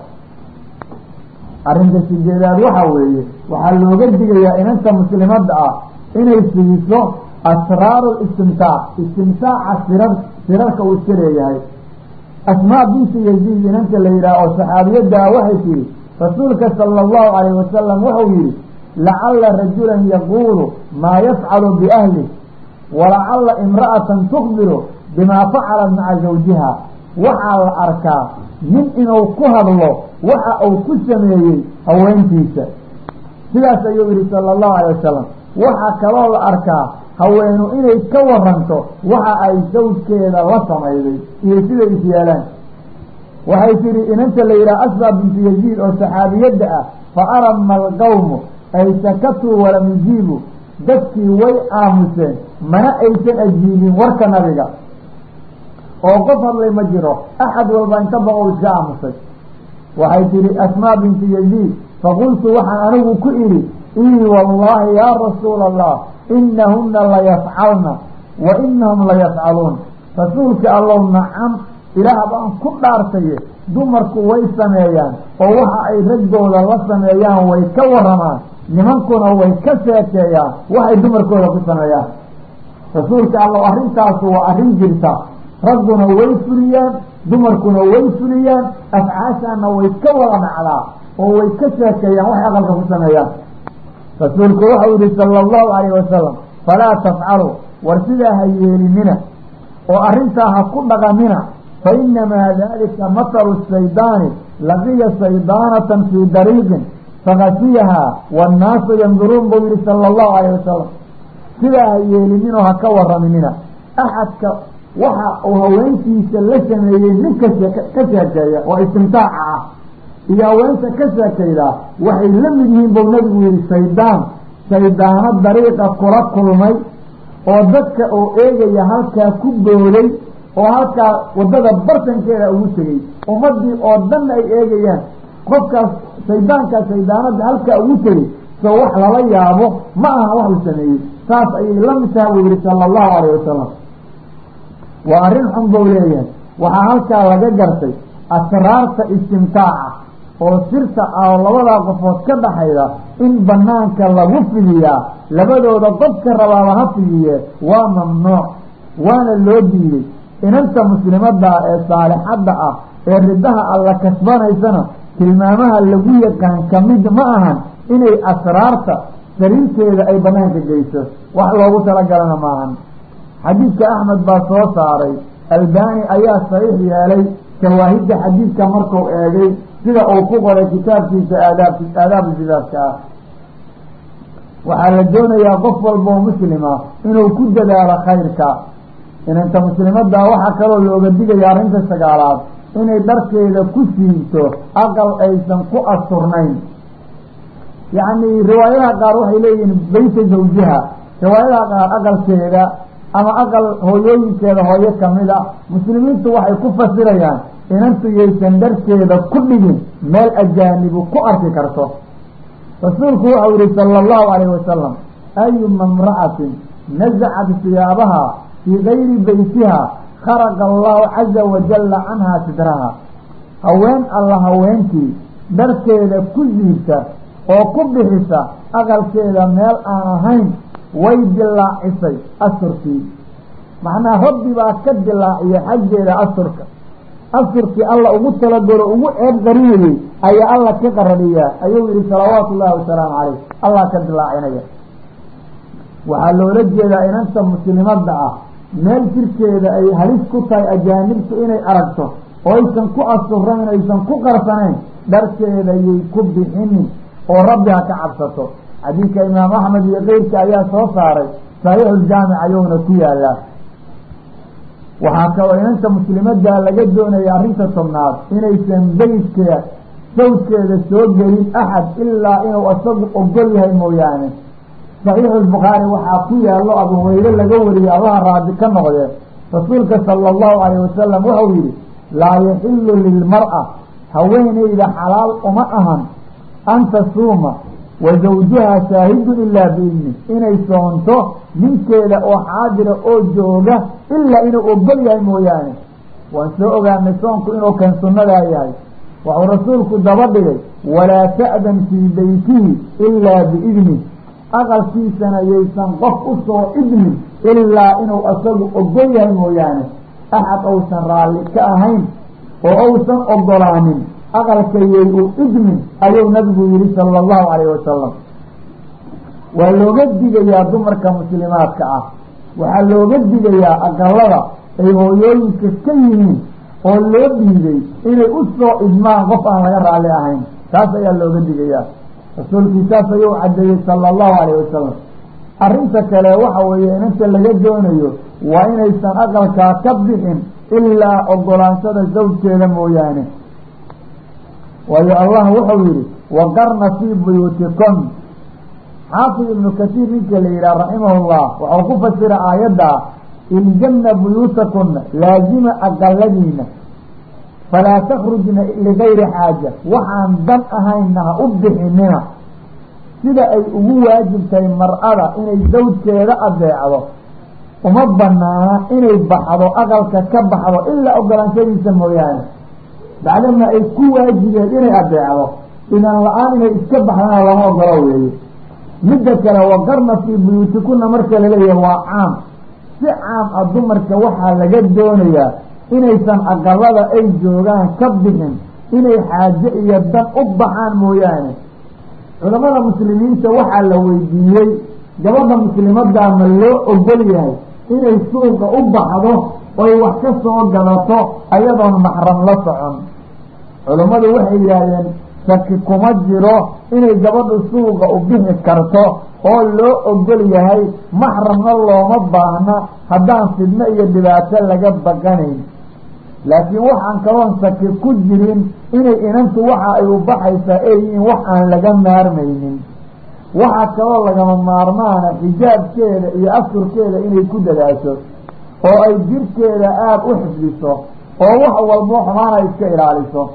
arrinta sideedaad waxa weeye waxaa looga digayaa inanta muslimadda ah inay siiso asraaru istimtaac istimtaaca sirar sirarka uu iska leeyahay asmaa binti yaziid inanta la yidhaah oo saxaabiyaddaa waxay tihi rasuulka sala allahu calayh wasalam wuxuu yihi lacalla rajulan yaquulu maa yafcalu biahlih walacalla imra'atan tukbiru bimaa facalat maca zawjiha waxaa la arkaa nin inuu ku hadlo waxa uu ku sameeyey haweentiisa sidaas ayuu yihi sala allahu alay wasalam waxaa kaloo la arkaa haweenu inay ka waranto waxa ay sawjkeeda la samayday iyo siday is yeelaan waxay tihi inanta la yidhaha asba bintu yaziid oo saxaabiyadda ah fa arama alqawmu ay sakatuu walam yujiibu dadkii way aamuseen mana aysan ajiibin warka nabiga oo qof hadlay ma jiro axad walba inta baqow iska aamusay waxay tihi asmaa bintu yaziid faqultu waxaan anigu ku idhi ii wallaahi yaa rasuula allah inahuna layafcalna wa inahum layafcaluun rasuulka allow nacam ilaah baan ku dhaartaye dumarku way sameeyaan oo waxa ay raggooda la sameeyaan way ka waramaan nimankuna way ka sheekeeyaan waxay dumarkooda ku sameeyaan rasuulka allow arrintaasu waa arrin jirta ragguna way fuliyaan dumarkuna way fuliyaan afcaashaana way ka wada dhacdaa oo way ka sheekeeyaan waxay aqalka ku sameeyaan rasuulku waxau yihi sala allahu calayh wasalam falaa tafcalu war sidaa ha yeelinina oo arrintaa ha ku dhaqamina fa inamaa dalika mathalu shaydaani laqiya shaydaanatan fii dariiqin fakasiyahaa waannaasu yanduruun buu yihi sala allahu calayh wasalam sidaa ha yeelininoo ha ka waraminina axadka waxa uu haweentiisa la sameeyey ninka ka sheekeeya oo istimtaaca ah iyo haweenta ka sheekaydaa waxay la mid yihiin buu nabigu yihi shaydaan shaydaano dariiqa kula kulmay oo dadka oo eegaya halkaa ku booday oo halkaa waddada bartankeeda ugu tegey ummadii oo dhanna ay eegayaan qofkaas shaydaankaa shaydaanada halkaa ugu tegey soo wax lala yaabo ma aha wax uu sameeyey saas ayay la mid taha buu yihi sala allahu calayh wasalam waa arrin xun buu leeyahay waxaa halkaa laga gartay asraarta istimtaaca oo sirta oo labadaa qofood ka dhaxayda in banaanka lagu fidiyaa labadooda qofka rabaaba ha fidiye waa mamnuuc waana loo diiday inanta muslimadda ee saalixadda ah ee ridaha alla kasbanaysana tilmaamaha lagu yaqaan kamid ma ahan inay asraarta sariirteeda ay banaanka geyso wax loogu talagalana maahan xadiidka axmed baa soo saaray albani ayaa saxiix yeelay shawaahidda xadiidka markuu eegay sida uu ku qoray kitaabkiisa aadaab aadaabu sidaadka ah waxaa la doonayaa qof walba oo muslima inuu ku dadaalo khayrka inanta muslimadda waxaa kaloo looga digaya arrinta sagaalaad inay dharkeeda ku siibto aqal aysan ku asturnayn yacni riwaayadaha qaar waxay leeyihiin beyta zawjiha riwaayadaha qaar aqalkeeda ama aqal hooyooyinkeeda hooyo kamida muslimiintu waxay ku fasirayaan inantu yaysan dharkeeda ku dhigin meel ajaanibu ku arki karto rasuulku waxau yihi sala allahu calayh wasalam ayuma imra'atin nasacat siyaabaha fii gayri beytiha kharaqa allahu caza wajalla canhaa sidraha haween alla haweentii dharkeeda ku siibta oo ku bixisa aqalkeeda meel aan ahayn way dilaacisay asturkii macnaa rabbi baa ka dilaaciya xaggeeda asturka asturkii alla ugu talagalo ugu ceeb qarinayey ayaa alla ka qarariyaa ayuu yihi salawaatu ullahi wasalaamu calayh allah ka dilaacinaya waxaa loola jeedaa inanta muslimadda ah meel jirkeeda ay halis ku tahay ajaanibtu inay aragto oo aysan ku asurayn aysan ku qarsanayn dharkeeda yay ku bixinin oo rabbi ha ka cabsato xadiidka imaam axmed iyo keyrka ayaa soo saaray saxiixuljaamic ayuuna ku yaalaa waxaa kaloo inanta muslimadda laga doonaya arrinta tobnaad inaysan beydkeeda sawdkeeda soo gelin axad ilaa inuu isagu ogol yahay mooyaane saxiixu lbukhaari waxaa ku yaallo abu hureyre laga wariyey allaha raadi ka noqdee rasuulka sala allahu calayh wasalam wuxuu yidhi laa yaxilu lilmar-a haweeneyda xalaal uma ahan an tasuuma wa zawjuha shaahidun ilaa biidni inay soonto ninkeeda oo xaadira oo jooga ilaa inuu ogol yahay mooyaane waan soo ogaanay soonku inuu kan sunnadaa yahay wuxuu rasuulku daba dhigay walaa ta'dan fii beytihi ilaa biidni aqalkiisana yaysan qof u soo idmin ilaa inuu isagu ogol yahay mooyaane axad uusan raalli ka ahayn oo uusan ogolaanin aqalka yay u idmin ayuu nabigu yihi sala allahu calayh wasalam waa looga digayaa dumarka muslimaadka ah waxaa looga digayaa aqalada ay hooyooyinka ka yihiin oo loo dhiibay inay u soo idmaan qof aan laga raalli ahayn taas ayaa looga digayaa rasuulkii saas ayuu caddeeyey sala allahu calayh wasalam arrinta kale waxa weeye inanta laga doonayo waa inaysan aqalkaa ka bixin ilaa ogolaanshada zawjkeeda mooyaane waayo allah wuxuu yihi waqarna fii buyuutikon xaafid ibnu kasiir ninka la yidhaha raximahullah waxau ku fasira aayadda iljanna buyuutakuna laazima aqaladiina falaa takhrujna ligayri xaaja waxaan dan ahayna ha u bixinina sida ay ugu waajibtahay mar-ada inay zawjkeeda adeecdo uma banaana inay baxdo aqalka ka baxdo ilaa ogolaanshadiisa mooyaane bacdama ay ku waajibeen inay adeecdo idan la-aan inay iska baxdana lama ogolo weeye midda kale waqarna fii buyuutikuna marka laleeyahay waa caam si caam ah dumarka waxaa laga doonayaa inaysan aqalada ay joogaan ka bixin inay xaaje iyo dan u baxaan mooyaane culamada muslimiinta waxaa la weydiiyey gabadha muslimaddaa ma loo ogol yahay inay suuqa u baxdo oy wax ka soo gadato ayadoon maxram la socon culammadu waxay yidhaahdeen shaki kuma jiro inay gabadhu suuqa u bixi karto oo loo ogol yahay maxramna looma baahna haddaan fidno iyo dhibaato laga baqanayn laakiin waxaan kaloon shaki ku jirin inay inantu waxa ay u baxaysaa ay yihiin wax aan laga maarmaynin waxaa kaloo lagama maarmaana xijaabkeeda iyo asturkeeda inay ku dadaasho oo ay jirkeeda aada u xifdiso oo wax walbo xumaana iska ilaaliso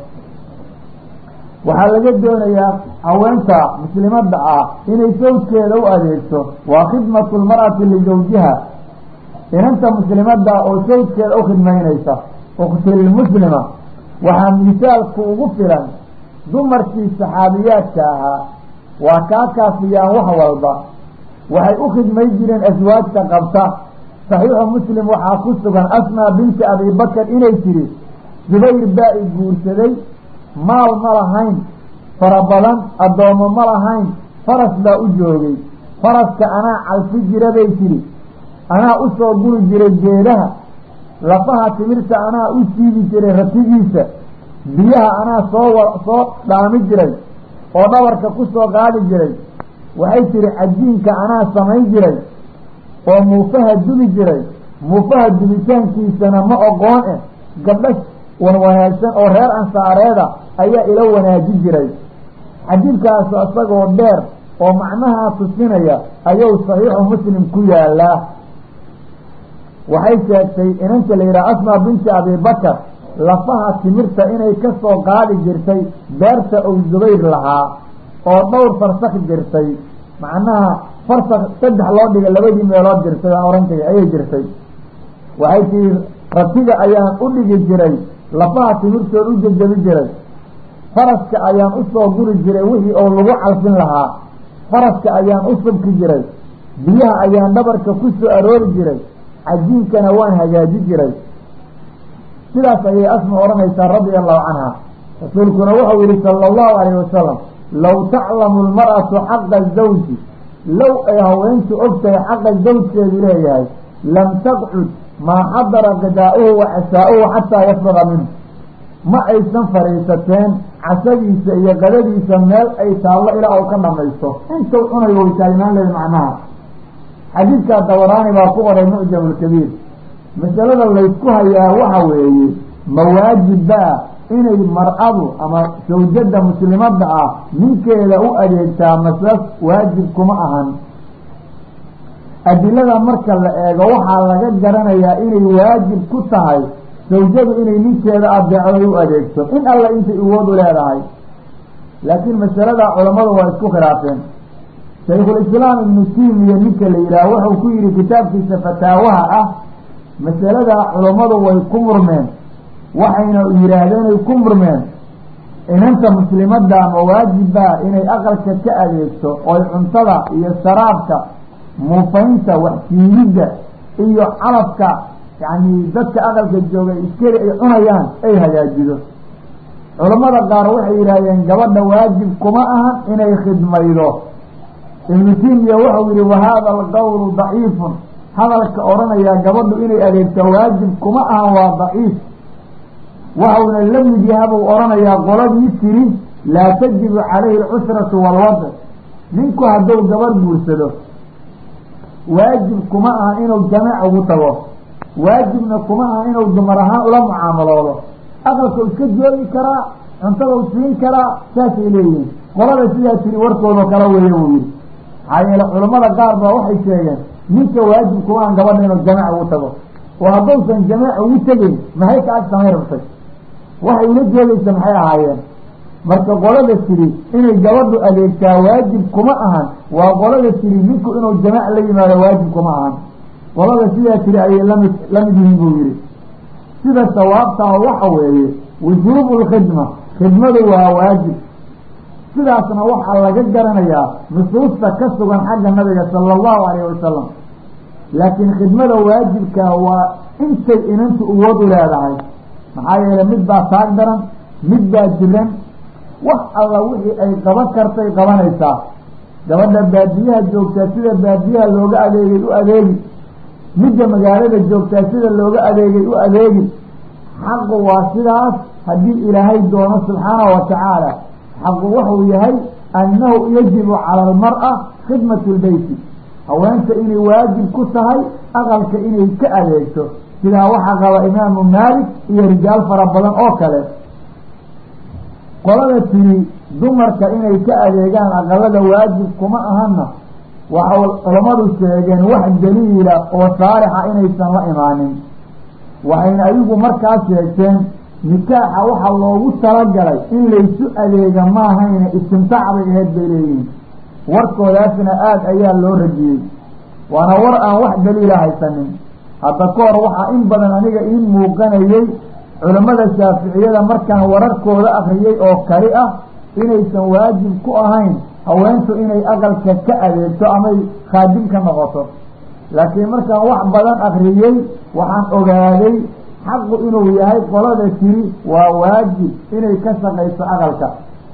waxaa laga doonayaa haweenta muslimadda ah inay sawjkeeda u adeegto waa khidmatu lmar'ati lisawjiha inanta muslimadda oo sawjkeeda u khidmaynaysa ukhtilmuslima waxaa misaalku ugu filan dumarkii saxaabiyaadka ahaa waa kaa kaafiyaan wax walba waxay u khidmay jireen aswaajta qabta saxiixu muslim waxaa ku sugan asmaa binti abibakar inay tiri zubayr baa i guursaday maal ma lahayn fara badan addoommo ma lahayn faras baa u joogay faraska anaa calfi jira bay tiri anaa u soo guri jiray geedaha lafaha timirta anaa u siibi jiray ratigiisa biyaha anaa soo soo dhaami jiray oo dhabarka ku soo qaadi jiray waxay tihi cajiinka anaa samayn jiray oo muufaha dubi jiray muufaha dubitaankiisana ma oqoon eh gabdho wan wanaagsan oo reer ansaareeda ayaa ila wanaaji jiray xadiidkaasu isagoo dheer oo macnahaa tusinaya ayuu saxiixu muslim ku yaalaa waxay sheegtay inanta la yidhaha asmaa binti abibakar lafaha timirta inay ka soo qaadi jirtay beerta ou zubayr lahaa oo dhowr farsak jirtay macnaha farsak saddex loo dhigay labadii meelood jirtay aan oran kay ayay jirtay waxay tii ratiga ayaan u dhigi jiray lafaha timirtood u jejabi jiray faraska ayaan usoo guri jiray wixii oo lagu calfin lahaa faraska ayaan u subki jiray biyaha ayaan dhabarka ku soo aroori jiray cajiinkana waan hagaaji jiray sidaas ayay asma odhanaysaa radia allahu canha rasuulkuna wuxuu yihi sala allahu alayhi wasalam low taclamu lmar'atu xaqa zawji low ay haweentu ogtahay xaqa zawjkeedu leeyahay lam taqcud maa xadara qidaa'uhu wa casaa-uhu xataa yafruga minhu ma aysan fadhiisateen casadiisa iyo qadadiisa meel ay taallo ilaa uu ka dhamaysto intuu cunay way taagnaan leeda macnaha xadiidkaa dabaraani baa ku qoray mucjamulkabiir masalada laysku hayaa waxa weeye mawaajibba-a inay mar-adu ama sawjada muslimadda ah ninkeeda u adeegtaa masas waajib kuma ahan adilada marka la eego waxaa laga garanayaa inay waajib ku tahay sawjadu inay ninkeeda adeecday u adeegto in alla intay uwood u leedahay laakiin masaladaa culammadu waa isku khilaafeen shaykhulislaam ibnu tiimiya ninka la yidhaah wuxuu ku yihi kitaabkiisa fataawaha ah masaladaa culammadu way ku murmeen waxayna yidhaahdeenay ku murmeen inanta muslimadda ma waajibbaa inay aqalka ka adeegto oy cuntada iyo sharaabka muufaynta waxsiilidda iyo calafka yacni dadka aqalka jooga iskeli ay cunayaan ay hagaajido culammada qaar waxay yidhaahdeen gabadha waajib kuma ahan inay khidmaydo ibnu tiimiya wuxuu yihi wahaada alqowlu daciifun hadalka odhanayaa gabadhu inay adeegto waajib kuma ahan waa daciif waxauna la mid yahabuu odhanayaa qoladii tiri laa tajibu calayhi alcusratu waalwad ninku hadduu gabar guursado waajib kuma aha inuu jamaac ugu tago waajibna kuma aha inuu dumar ahaan ula mucaamaloodo aqalka iska joogi karaa cuntada u siin karaa saasay leeyihiin qolada sidaa tiri warkoodao kala weeye buu yihi maxaa yeele culammada qaar baa waxay sheegeen ninka waajib kuma ahan gabadha inuu jamaac ugu tago oo haddausan jamaac ugu tegeyn maxay ka ag samay rabtay waxay ula joogaysa maxay ahaayeen marka qolada tiri inay gabadhu adeegtaa waajib kuma ahan waa qolada tiri ninku inuu jamaac la yimaado waajib kuma ahan qolada sidaa tiri ayay lamid lamid yihiin buu yihi sida sawaabtaa waxa weeye wujuubu lkhidma khidmadu waa waajib sidaasna waxaa laga garanayaa nusuusta ka sugan xagga nabiga sala allahu alayh wasalam laakiin khidmada waajibka waa intay inantu uwood u leedahay maxaa yeele mid baa taag daran mid baa jiran wax alla wixii ay qaban kartay qabanaysaa gabadha baadiyaha joogtaa sida baadiyaha looga adeegay u adeegi midda magaalada joogtaa sida looga adeegay u adeegi xaqu waa sidaas haddii ilaahay doono subxaanahu watacaala xaqu wuxuu yahay annahu yajibu cala almar'a khidmatu lbeyti haweenta inay waajib ku tahay aqalka inay ka adeegto sidaa waxaa qaba imaamu maalik iyo rijaal fara badan oo kale qolada tiri dumarka inay ka adeegaan aqalada waajib kuma ahana waxay culammadu sheegeen wax daliila oo saalixa inaysan la imaanin waxayna adigu markaas sheegteen nikaaxa waxaa loogu talagalay in laysu adeega maahayna istimtaac bay aheyd bay leeyihiin warkoodaasna aada ayaa loo rajiyey waana war aan wax daliila haysanin hadda ka hor waxaa in badan aniga ii muuqanayey culammada shaaficiyada markaan wararkooda akriyey oo kali ah inaysan waajib ku ahayn haweentu inay aqalka ka adeegto amay khaadim ka noqoto laakiin markaan wax badan akriyey waxaan ogaaday xaqu inuu yahay qolada tiri waa waajib inay ka shaqayso aqalka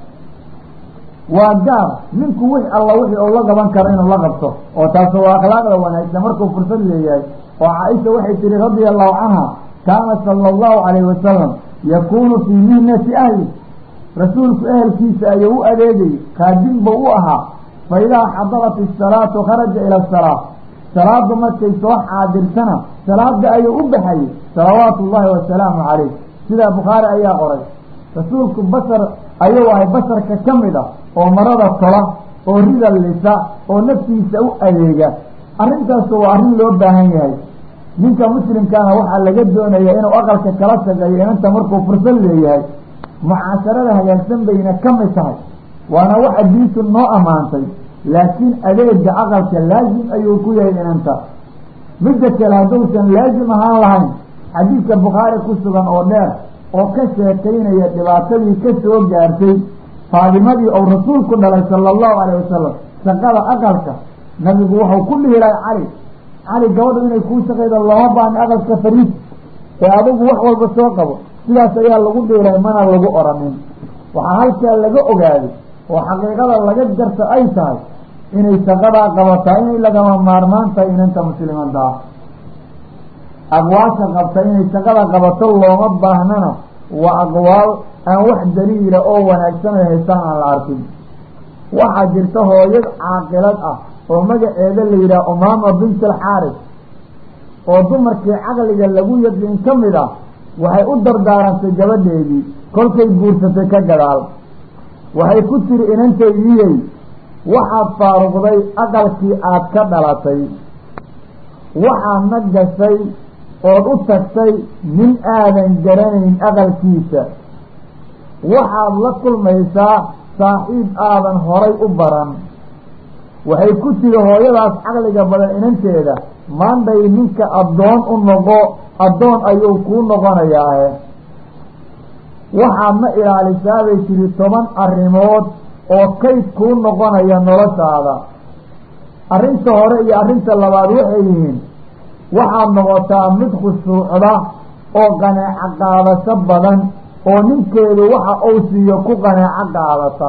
waa gaar ninku wix alla wixii uu la qaban karo inuu la qabto oo taasi waa akhlaaqda wanaagsan markuu fursad leeyahay oo caaisha waxay tihi radia allahu canha kaana sala allahu calayhi wasalam yakuunu fii mihnati ahli rasuulku ehelkiisa ayuu u adeegayy khaadim buu u ahaa fa idaa xadarat isalaatu kharaja ila asalaa salaada markay soo xaadirtana salaada ayuu u baxayay salawaatu ullahi wasalaamu calayh sidaa bukhaari ayaa qoray rasuulku basar ayuu ahay basarka ka mid ah oo marada tola oo rida lisa oo naftiisa u adeega arrintaasu waa arrin loo baahan yahay ninka muslimkaana waxaa laga doonaya inuu aqalka kala shaqeeyo inanta markuu fursad leeyahay mucaasharada hagaagsan bayna ka mid tahay waana waxa diintu noo ammaantay laakiin adeega aqalka laazim ayuu ku yahay inanta midda kale hadduusan laazim ahaan lahayn xadiidka bukhaari ku sugan oo dheer oo ka sheekaynaya dhibaatadii ka soo gaartay faadimadii ou rasuulku dhalay sala allahu alayh wasalam shaqada aqalka nabigu wuxuu ku dhihi lahay cali cali gabadhu inay kuu shaqaydo looma baahni aqalka fariid ee adigu wax walba soo qabo sidaas ayaa lagu dhihi lahay mana lagu oranin waxaa halkaa laga ogaaday oo xaqiiqada laga garta ay tahay inay shaqadaa qabataa inay lagama maarmaan tahay inanta muslimadda ah aqwaasha qabta inay shaqada qabato looma baahnana waa aqwaal aan wax daliila oo wanaagsan ay haystaan aan la arkin waxaa jirta hooyad caaqilad ah oo magaceeda la yidhaha umaama bint alxaaris oo dumarkii caqliga lagu yaqiin ka mid ah waxay u dardaarantay gabadheedii kolkay guursatay ka gadaal waxay ku tiri inantaydiyey waxaad faaruqday aqalkii aada ka dhalatay waxaadna gashay ood u tagtay nin aadan garanayn aqalkiisa waxaad la kulmaysaa saaxiib aadan horay u baran waxay ku tiri hooyadaas caqliga badan inanteeda maanday ninka addoon u noqo addoon ayuu kuu noqonayaahe waxaadna ilaalisaa bay tiri toban arrimood oo kayd kuu noqonaya noloshaada arrinta hore iyo arrinta labaad waxay yihiin waxaad noqotaa mid khushuucda oo qanaaco qaadasho badan oo ninkeedu waxa uu siiyo ku qanaaco qaadata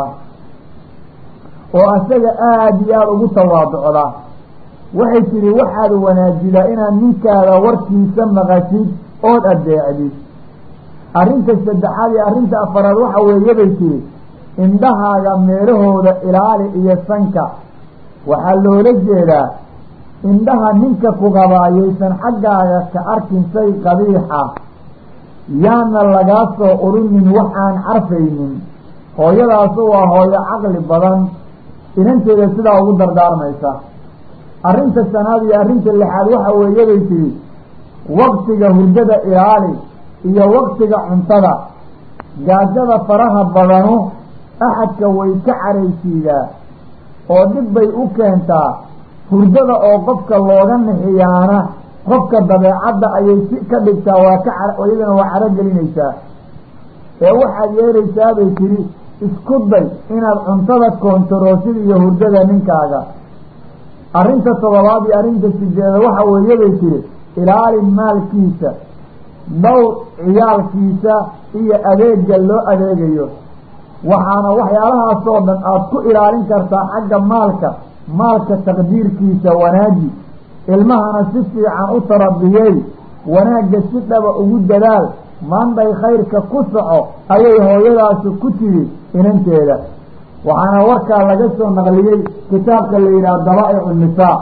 oo asaga aada iyo aada ugu tawaaducda waxay tidhi waxaad wanaajidaa inaad ninkaada warkiisa maqashid ood adeecdid arrinta saddexaad iyo arrinta afaraad waxa weeye bay tihi indhahaaga meelahooda ilaali iyo sanka waxaa loola jeedaa indhaha ninka ku qabaayaysan xaggaaga ka arkin shay qabiixa yaana lagaa soo urinin wax aan carfaynin hooyadaasu waa hooyo caqli badan inanteeda sidaa ugu dardaarmaysa arrinta shanaad iyo arrinta lixaad waxa weeye bay tihi waqtiga hurdada ilaali iyo waqtiga cuntada gaajada faraha badanu axadka way ka caraysiidaa oo dhib bay u keentaa hurdada oo qofka looga nixiyaana qofka dabeecadda ayay si ka dhigtaa waa ka iyadana waa caro gelinaysaa ee waxaad yeelaysaa bay tidhi isku day inaad cuntada koontaroosid iyo hurdada ninkaaga arrinta toddobaad iyo arrinta sideeda waxa weeye bay tihi ilaali maalkiisa dhowr ciyaalkiisa iyo adeega loo adeegayo waxaana waxyaalahaasoo dhan aada ku ilaalin kartaa xagga maalka maalka taqdiirkiisa wanaaji ilmahana si fiican u tarabiyey wanaagga si dhaba ugu dadaal maanday khayrka ku soco ayay hooyadaasi ku tidhi inanteeda waxaana warkaa laga soo naqliyey kitaabka la yidhaha dabaa'icu nisaa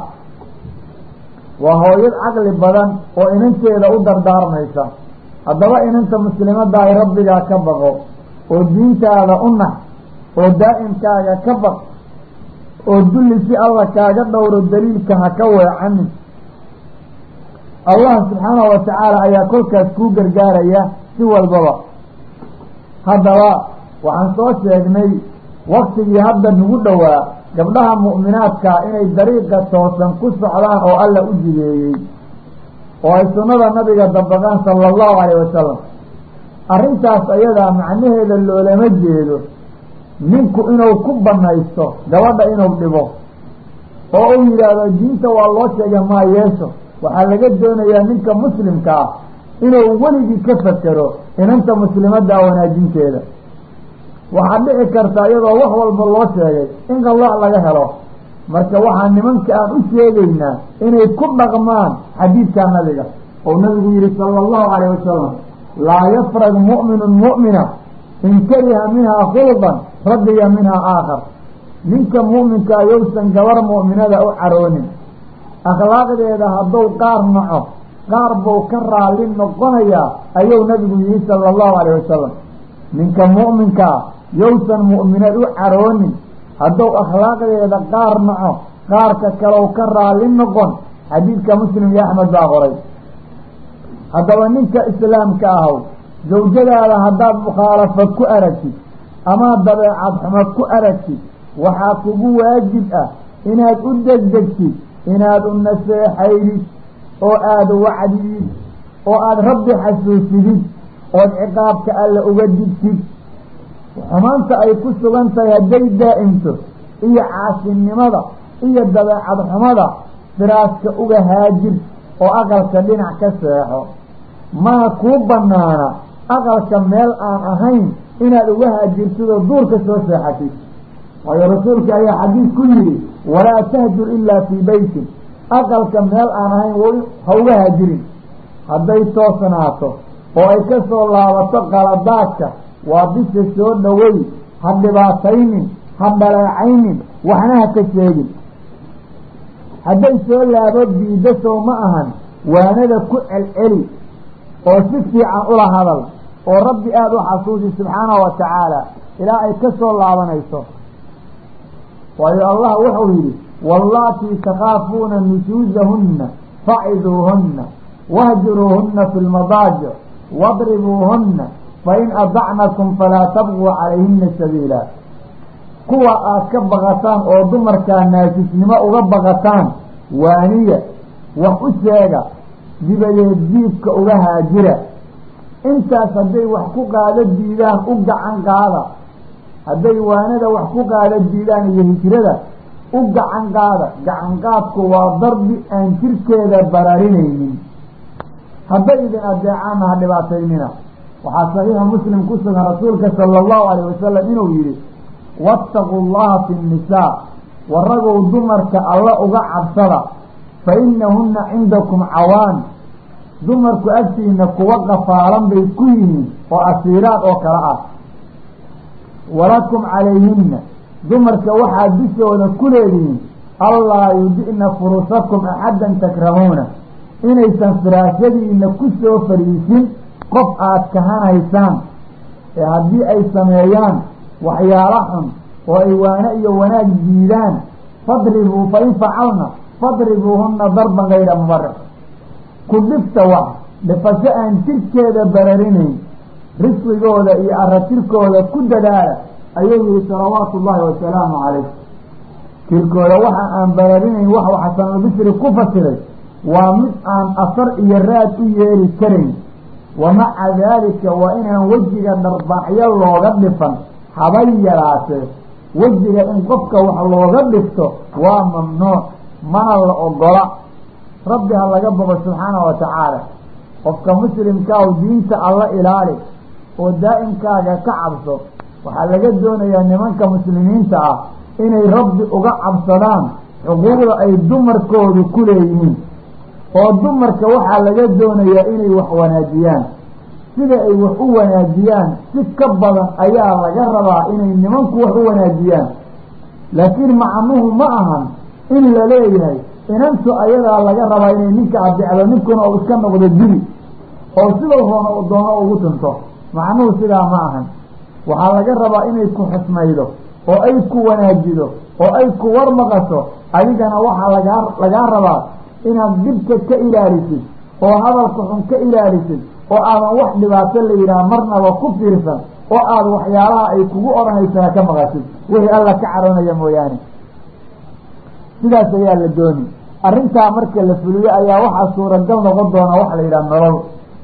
waa hooyad caqli badan oo inanteeda u dardaarmaysa haddaba inanta muslimadda ay rabbigaa ka baqo oo diintaada u nax oo daa'imkaaga ka baq oo dulli si alla kaaga dhowro daliilka ha ka weecanin allah subxaanahu wa tacaala ayaa kolkaas kuu gargaaraya si walbaba haddaba waxaan soo sheegnay waktigii hadda nagu dhowaa gabdhaha mu'minaadkaa inay dariiqa toosan ku socdaan oo alla u jideeyey oo ay sunnada nabiga dabaqaan sala allahu calayh wasalam arrintaas ayadaa macnaheeda loolama jeedo ninku inuu ku banaysto gabadha inuu dhibo oo uu yidhaahdo diinta waa loo sheega maa yeesho waxaa laga doonayaa ninka muslimka ah inuu weligii ka fakero inanta muslimadda wanaajinteeda waxaad dhici karta iyadoo wax walba loo sheegay in qallooc laga helo marka waxaa nimanka aan u sheegaynaa inay ku dhaqmaan xadiidkaa nabiga oo nabigu yihi sala allahu calayh wasalam laa yafrag mu'minun mu'mina in kariha minhaa khulqan radiya minhaa aakhar ninka mu'minkaa yowsan gabar mu'minada u caroonin akhlaaqdeeda hadduu qaar naco qaar buu ka raalli noqonayaa ayuu nabigu yihi sala allahu calayh wasalam ninka mu'minkaa yowsan mu'minad u caroonin hadduu akhlaaqdeeda qaar naco qaarka kalow ka raalli noqon xadiidka muslim iyo axmed baa qoray haddaba ninka islaamka ahow zawjadaada haddaad mukhaalafad ku aragtid ama dabeecad xumad ku aragtid waxaa kugu waajib ah inaad u degdegtid inaad u naseexaydid oo aada wacdidid oo aada rabbi xasuusidid ood ciqaabka alle uga digtid xumaanta ay ku sugan tahay hadday daa'imto iyo caasinimada iyo dabeecad xumada firaaska uga haajir oo aqalka dhinac ka seexo mana kuu banaana aqalka meel aan ahayn inaad uga haajirtid oo duurka soo seexatid waayo rasuulka ayaa xadiis ku yidhi walaa tahjur ilaa fii beytin aqalka meel aan ahayn w ha uga haajirin hadday toosnaato oo ay ka soo laabato qaladaadka waa bisha soo dhowey ha dhibaataynin ha dhaleecaynin waxna ha ka sheegin hadday soo laabo diiddo sow ma ahan waanada ku celceli oo si fiican ula hadal oo rabbi aada u xasuusi subxaanahu wa tacaala ilaa ay ka soo laabanayso waayo allah wuxuu yidhi wallaatii takhaafuuna nusuusahunna faciduuhunna wahjuruuhunna fi lmadaajic wadribuuhunna fain adacnakum falaa tabquu calayhina sabiila kuwa aad ka baqataan oo dumarkaa naasisnimo uga baqataan waaniya wax u sheega dibadeed diibka uga haajira intaas hadday wax ku qaado diidaan u gacan qaada hadday waanada wax ku qaado diidaan iyo hijrada u gacan qaada gacan qaadku waa darbi aan jirkeeda bararinaynin hadday idin adeecaana ha dhibaataynina waxaa saxiixa muslim ku sugan rasuulka sala allahu alayh wasalam inuu yidhi waataquu llaha fi nnisaa waragow dumarka alla uga cabsada fa inahunna cindakum cawaan dumarku agtiina kuwa qafaalan bay ku yihiin oo asiiraad oo kale ah walakum calayhinna dumarka waxaad dushooda ku leedihiin allaa yudi'na furusakum axaddan takrahuuna inaysan firaashadiina ku soo fariisin qof aada kahanaysaan ee haddii ay sameeyaan waxyaalo xun oo ay waano iyo wanaag diidaan fadribuu fa in facalna fadribuuhunna darban gayra mubarix ku dhifta wax dhifasho aan jirkeeda bararinayn risqigooda iyo aratirkooda ku dadaala ayuu yihi salawaatu ullaahi wasalaamu calayh jirkooda waxa aan bararinayn wax xasanulbisri ku fasiray waa mid aan asar iyo raad u yeeli karayn wa maca daalika waa inaan wejiga dharbaaxyo looga dhifan habay yaraatee wejiga in qofka wax looga dhifto waa mamnuuc mana la ogola rabbi ha laga boqo subxaanahu wa tacaala qofka muslimkaaw diinta alla ilaali oo daa'imkaaga ka cabso waxaa laga doonayaa nimanka muslimiinta ah inay rabbi uga cabsadaan xuquuqda ay dumarkoodu ku leeyihiin oo dumarka waxaa laga doonayaa inay wax wanaajiyaan sida ay wax u wanaajiyaan si ka badan ayaa laga rabaa inay nimanku wax u wanaajiyaan laakiin macnuhu ma ahan in la leeyahay inantu ayadaa laga rabaa inay ninka adeecdo ninkuna uu iska noqdo dibi oo sidau roona doono ugu tunto macnuhu sidaa ma ahan waxaa laga rabaa inay ku xusmaydo oo ay ku wanaajido oo ay ku warmaqaso adigana waxaa lagaa lagaa rabaa inaad dibka ka ilaalisid oo hadalka xun ka ilaalisid oo aadan wax dhibaato la yidhaha marnaba ku fiirsan oo aada waxyaalaha ay kugu odhanaysaa ka maqasid wixii alla ka caroonaya mooyaane sidaas ayaa la dooni arrintaa marka la fuliyo ayaa waxaa suuragal noqon doona waxa la yidhaha nolol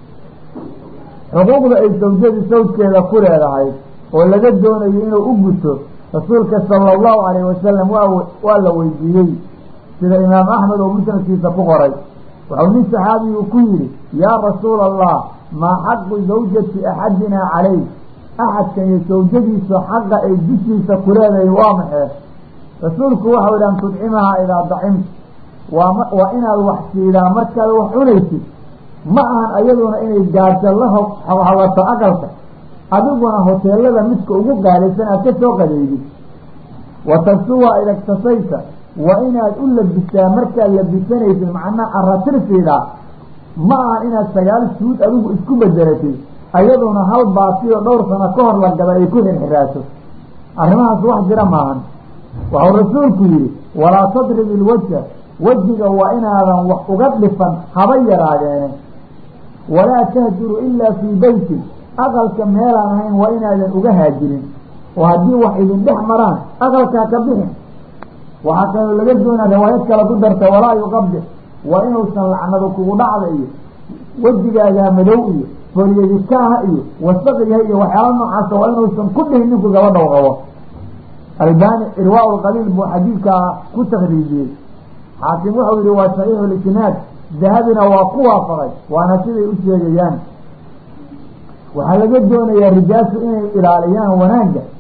xuquuqda ay sawjadu sawjkeeda ku leedahay oo laga doonayo inuu u guto rasuulka sala allahu alayh wasalam waa waa la weydiiyey sida imaam axmed oo musnadkiisa ku qoray wuxuu nin saxaabigu ku yidhi yaa rasuula allah maa xaqu zawjati axadinaa calayh axadkan iyo sawjadiisu xaqa ay dushiisa ku leedahay waa maxee rasuulku waxau yidhi an tudcimahaa idaa dacimta waa waa inaad wax siidaa markaad wax cunaysid ma ahan ayaduna inay gaajo la hawhawato aqalka adiguna hoteelada midka ugu qaadaysan aad ka soo qadeydid wa tagsuwa idagtasayta waa inaad u labisaa markaad labisanaysid macnaha aratirsiidaa ma ahan inaad sagaal suud adigu isku bedelatid ayaduna hal baatiyo dhowr sano ka hor la gada ay ku xirxiraaso arrimahaas wax jira maahan waxau rasuulku yidhi walaa tadrib ilwajha wejiga waa inaadan wax uga dhifan haba yaraadeene walaa tahjuru ilaa fii beytin aqalka meelaan ahayn waa inaadan uga haajirin oo haddii wax idin dhex maraan aqalkaa ka bixin waxaa kaloo laga doonaa riwaayad kale ku darta walaa yuqabix waa inuusan lacnadu kugu dhacda iyo wejigaagaa madow iyo folyadikaaha iyo wasaqyaha iyo waxyaala noocaasa waa inuusan ku dhihin ninku gabadhaw qabo albani irwaa lqaliil buu xadiidkaa ku takriijiyey xaakim wuxuu yihi waa saxiixu lisnaad dahabina waa ku waafaqay waana siday u sheegayaan waxaa laga doonayaa rijaashu inay ilaaliyaan wanaagga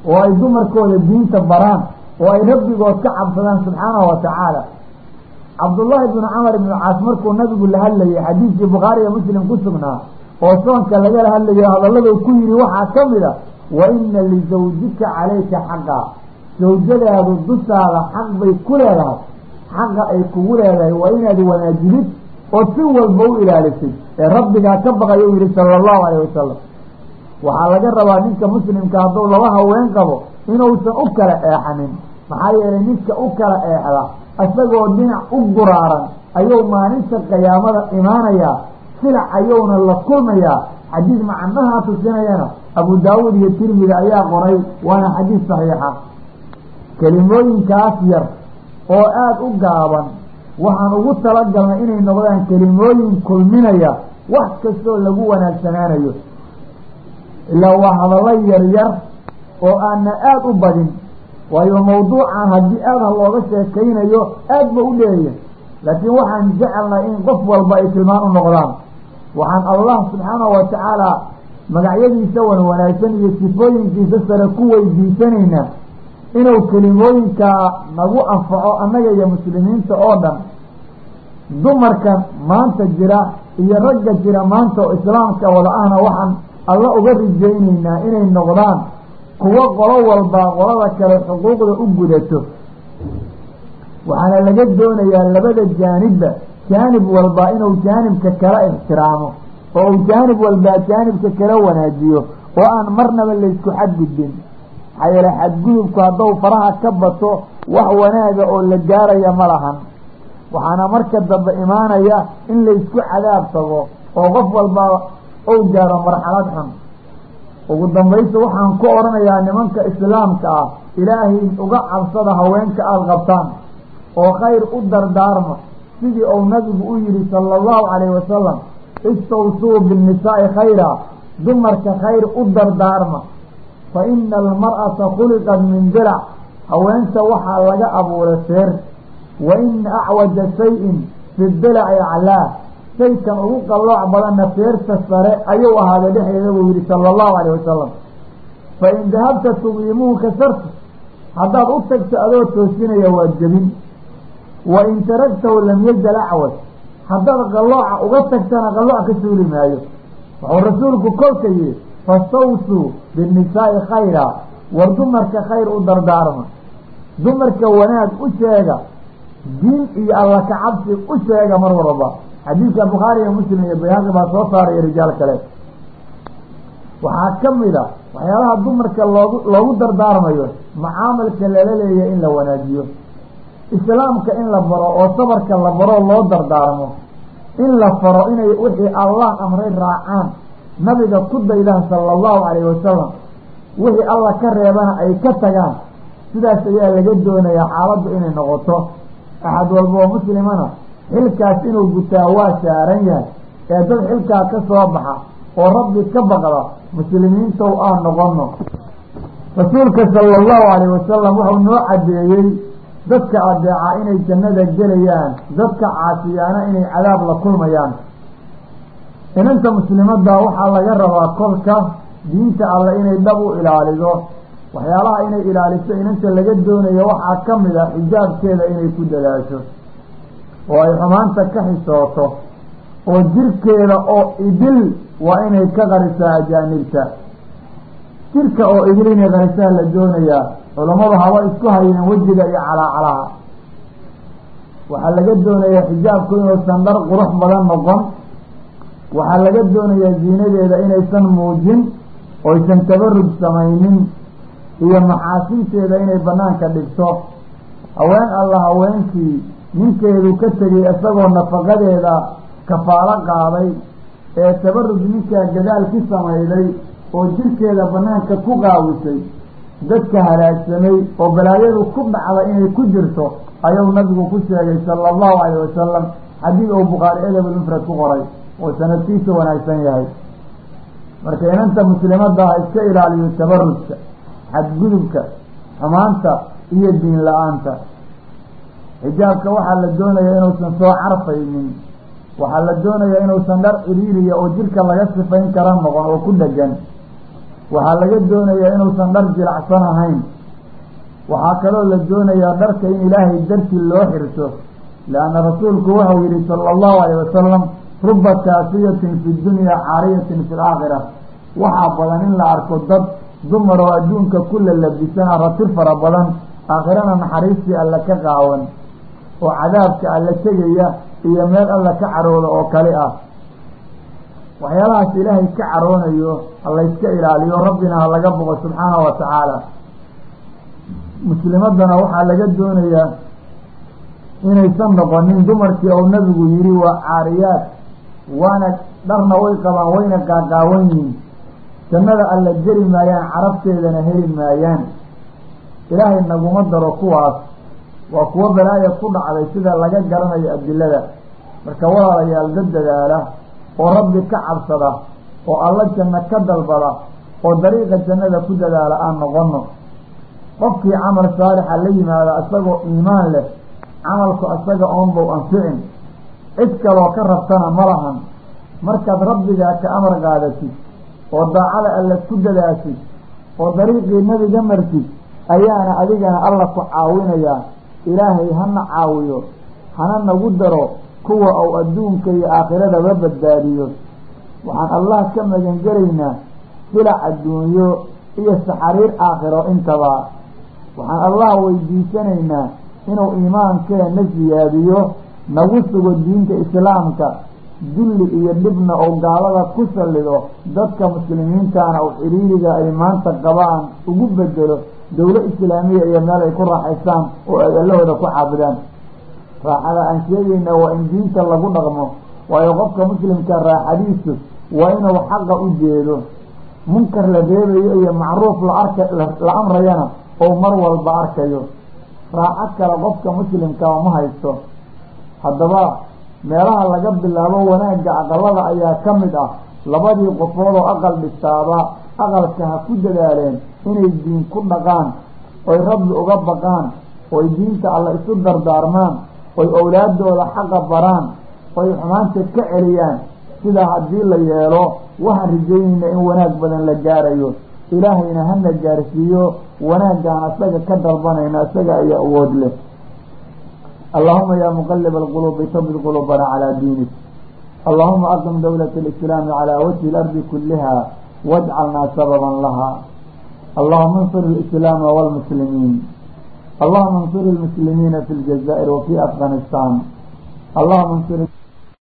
oo ay dumarkooda diinta baraan oo ay rabbigood ka cabsadaan subxaanahu wa tacaala cabdullaahi bnu camar ibnu caas markuu nabigu la hadlayay xadiidkii bukhaari iyo muslim ku sugnaa oo soonka lagala hadlayo hadalladuu ku yidhi waxaa ka mid a wa ina lisawjika calayka xaqa sawjadaadu dushaada xaq bay ku leedahay xaqa ay kugu leedahay waa inaad wanaajidid oo si walba u ilaalisay ee rabbigaa ka baqayo u yihi sala allahu alayh wasalam waxaa laga rabaa ninka muslimka hadduu laba haween qabo inuusan u kala eexanin maxaa yeelay ninka u kala eexda isagoo dhinac u guraaran ayuu maalinta qiyaamada imaanayaa silac ayuuna la kulmayaa xadiid macnahaa tusinayana abu daawuud iyo tirmidi ayaa qoray waana xadiid saxiixa kelimooyinkaas yar oo aada u gaaban waxaan ugu talagalnay inay noqdaan kelimooyin kulminaya wax kastoo lagu wanaagsanaanayo ilaa waa hadallo yar yar oo aana aada u badin waayo mawduucan haddii aada ha looga sheekaynayo aad ba u dheeya laakiin waxaan jecelnay in qof walba ay tilmaan u noqdaan waxaan allah subxaanahu wa tacaala magacyadiisa wan wanaagsan iyo sifooyinkiisa sare ku weydiisanaynaa inuu kelimooyinkaa nagu anfaco annaga iyo muslimiinta oo dhan dumarkan maanta jira iyo ragga jira maanta oo islaamka wada ahna waxaan alla uga rijaynaynaa inay noqdaan kuwo qolo walbaa qolada kale xuquuqda u gudato waxaana laga doonayaa labada jaanibba jaanib walbaa inuu jaanibka kala ixtiraamo oo uu jaanib walbaa jaanibka kala wanaajiyo oo aan marnaba laysku xadgudbin maxaa yeele xadgudubku hadduu faraha ka bato wax wanaaga oo la gaaraya ma lahan waxaana marka dambe imaanaya in laysku cadaab tago oo qof walbaa ou gaaro marxalad xun ugu dambaysta waxaan ku odhanayaa nimanka islaamka ah ilaahay uga cabsada haweenka aada qabtaan oo khayr u dardaarma sidii uu nabigu u yihi sala allahu calayhi wasalam istawsuu binnisaa'i khayra dumarka khayr u dardaarma fa ina almar'ata khuliqat min dilac haweenta waxaa laga abuuray feer wa ina acwaja shayin fi dilaci aclaa shaykan ugu qallooc badanna feerta sare ayuu ahaaday dhexdeeda buu yihi sala allahu calayh wasalam fa in dahabta tuqiimuhu kasarta haddaad u tagto adoo toosinaya waa jebin wa in taragtahu lam yazal acwad haddaad qallooca uga tagtana qallooc ka suuli maayo wuxuu rasuulku kolka yihi fastawsuu binnisaa'i khayra war dumarka khayr u dardaarma dumarka wanaag u sheega diin iyo alla kacabsi u sheega mar walba xadiidka bukhaari iyo muslim iyo bayhaqi baa soo saaraya rijaal kale waxaa ka mid a waxyaalaha dumarka loogu loogu dardaarmayo macaamalka lala leeyahay in la wanaajiyo islaamka in la baro oo sabarka la baro loo dardaarmo in la faro inay wixii allah amray raacaan nabiga ku daydaha sala allahu calayhi wasalam wixii alla ka reebana ay ka tagaan sidaas ayaa laga doonayaa xaaladdu inay noqoto axad walba oo muslimana xilkaas inuu gutaa waa saaran yahay ee dad xilkaa ka soo baxa oo rabbi ka baqda muslimiintow aan noqono rasuulka sala allahu calayh wasalam wuxuu noo caddeeyey dadka adeeca inay jannada gelayaan dadka caasiyaana inay cadaab la kulmayaan inanta muslimadda waxaa laga rabaa kolka diinta alle inay dhab u ilaalido waxyaalaha inay ilaaliso inanta laga doonayo waxaa ka mid a xijaabkeeda inay ku dadaasho oo ay xumaanta ka xisooto oo jirkeeda oo idil waa inay ka qarisaa ajaanibta jirka oo idil inay qarisaa la doonayaa culammadu haba isku hayeen wejiga iyo calaacalaha waxaa laga doonayaa xijaabku inuusan dhar qurux badan noqon waxaa laga doonayaa ziinadeeda inaysan muujin oysan tabaruj samaynin iyo maxaasinteeda inay banaanka dhigto haween alla haweenkii ninkeedu ka tegay isagoo nafaqadeeda kafaalo qaaday ee tabaruj ninkaa gadaal ki samayday oo jirkeeda banaanka ku qaawisay dadka halaagsamay oo balaayadu ku dhacda inay ku jirto ayuu nabigu ku sheegay sala allahu calayh wasalam xadiid uu bukhaari edabulmufrad ku qoray oo sanadkiisa wanaagsan yahay marka inanta muslimadda ha iska ilaaliyo tabarujka xadgudubka xumaanta iyo diin la-aanta xijaabka waxaa la doonayaa inuusan soo carfaynin waxaa la doonayaa inuusan dhar ciriiriya oo jirka laga sifayn kara noqon oo ku dhegan waxaa laga doonayaa inuusan dhar jilacsan ahayn waxaa kaloo la doonayaa dharka in ilaahay dartii loo xirto leanna rasuulku waxau yihi sala allahu alayh wasalam ruba kaafiyatin fi dunya caariyatin fi laakhira waxaa badan in la arko dad dumar oo adduunka kula labisan arati fara badan aakhirana naxariistii alla ka qaawan oo cadaabka alla tegaya iyo meel alla ka carooda oo kale ah waxyaalahaas ilaahay ka caroonayo halayska ilaaliyo rabbina ha laga boqo subxaanahu wa tacaala muslimadana waxaa laga doonayaa inaysan noqonin dumarkii ou nabigu yihi waa caariyaad waana dharna way qabaan wayna qaaqaawan yihiin jannada alla geli maayaan carabteedana heli maayaan ilaahay naguma daro kuwaas waa kuwo balaaya ku dhacday sida laga garanayo adilada marka walaalayaal dad dadaala oo rabbi ka cabsada oo alla janno ka dalbada oo dariiqa jannada ku dadaala aan noqono qofkii camal saalixa la yimaada isagoo iimaan leh camalku isaga oonbow anficin cid kaloo ka rabtana ma lahan markaad rabbigaa ka amar qaadatid oo daacada alla ku dadaashid oo dariiqii nabiga martid ayaana adigana alla ku caawinayaa ilaahay hana caawiyo hana nagu daro kuwa uu adduunka iyo aakhiradaga badbaadiyo waxaan allah ka magan gelaynaa silac adduunyo iyo saxariir aakhiro intaba waxaan allah weydiisanaynaa inuu iimaankeena siyaadiyo nagu sugo diinta islaamka dulli iyo dhibna oo gaalada ku sallido dadka muslimiintaana uu xiriiriga ay maanta qabaan ugu bedelo dowlo islaamiya iyo meel ay ku raaxaystaan oo ay allahooda ku caabudaan raaxada aan sheegayna waa in diinta lagu dhaqmo waayo qofka muslimka raaxadiisu waa inuu xaqa u jeedo munkar la reebayo iyo macruuf la arka la amrayana oo mar walba arkayo raaxo kale qofka muslimka ma haysto haddaba meelaha laga bilaabo wanaagga aqalada ayaa ka mid ah labadii qofood oo aqal dhistaaba aqalka ha ku dadaaleen inay diin ku dhaqaan oy rabbi uga baqaan oy diinta alla isu dardaarmaan oy owlaadooda xaqa baraan oy xumaanta ka celiyaan sidaa haddii la yeelo waxaan rajaynayna in wanaag badan la gaarayo ilaahayna hana gaarsiiyo wanaaggaan asaga ka dalbanayna isaga ayaa awood leh allahuma ya muqalib alquluubi tabid quluubana calaa diinik allahuma aqim dowlat alislaami calaa wajhi lardi kuliha wajcalnaa sababan laha allahuma ansur alislaama walmuslimiin allahuma ansur almuslimiina fi ljazaa'ir wa fi afghanistan allahuma ansur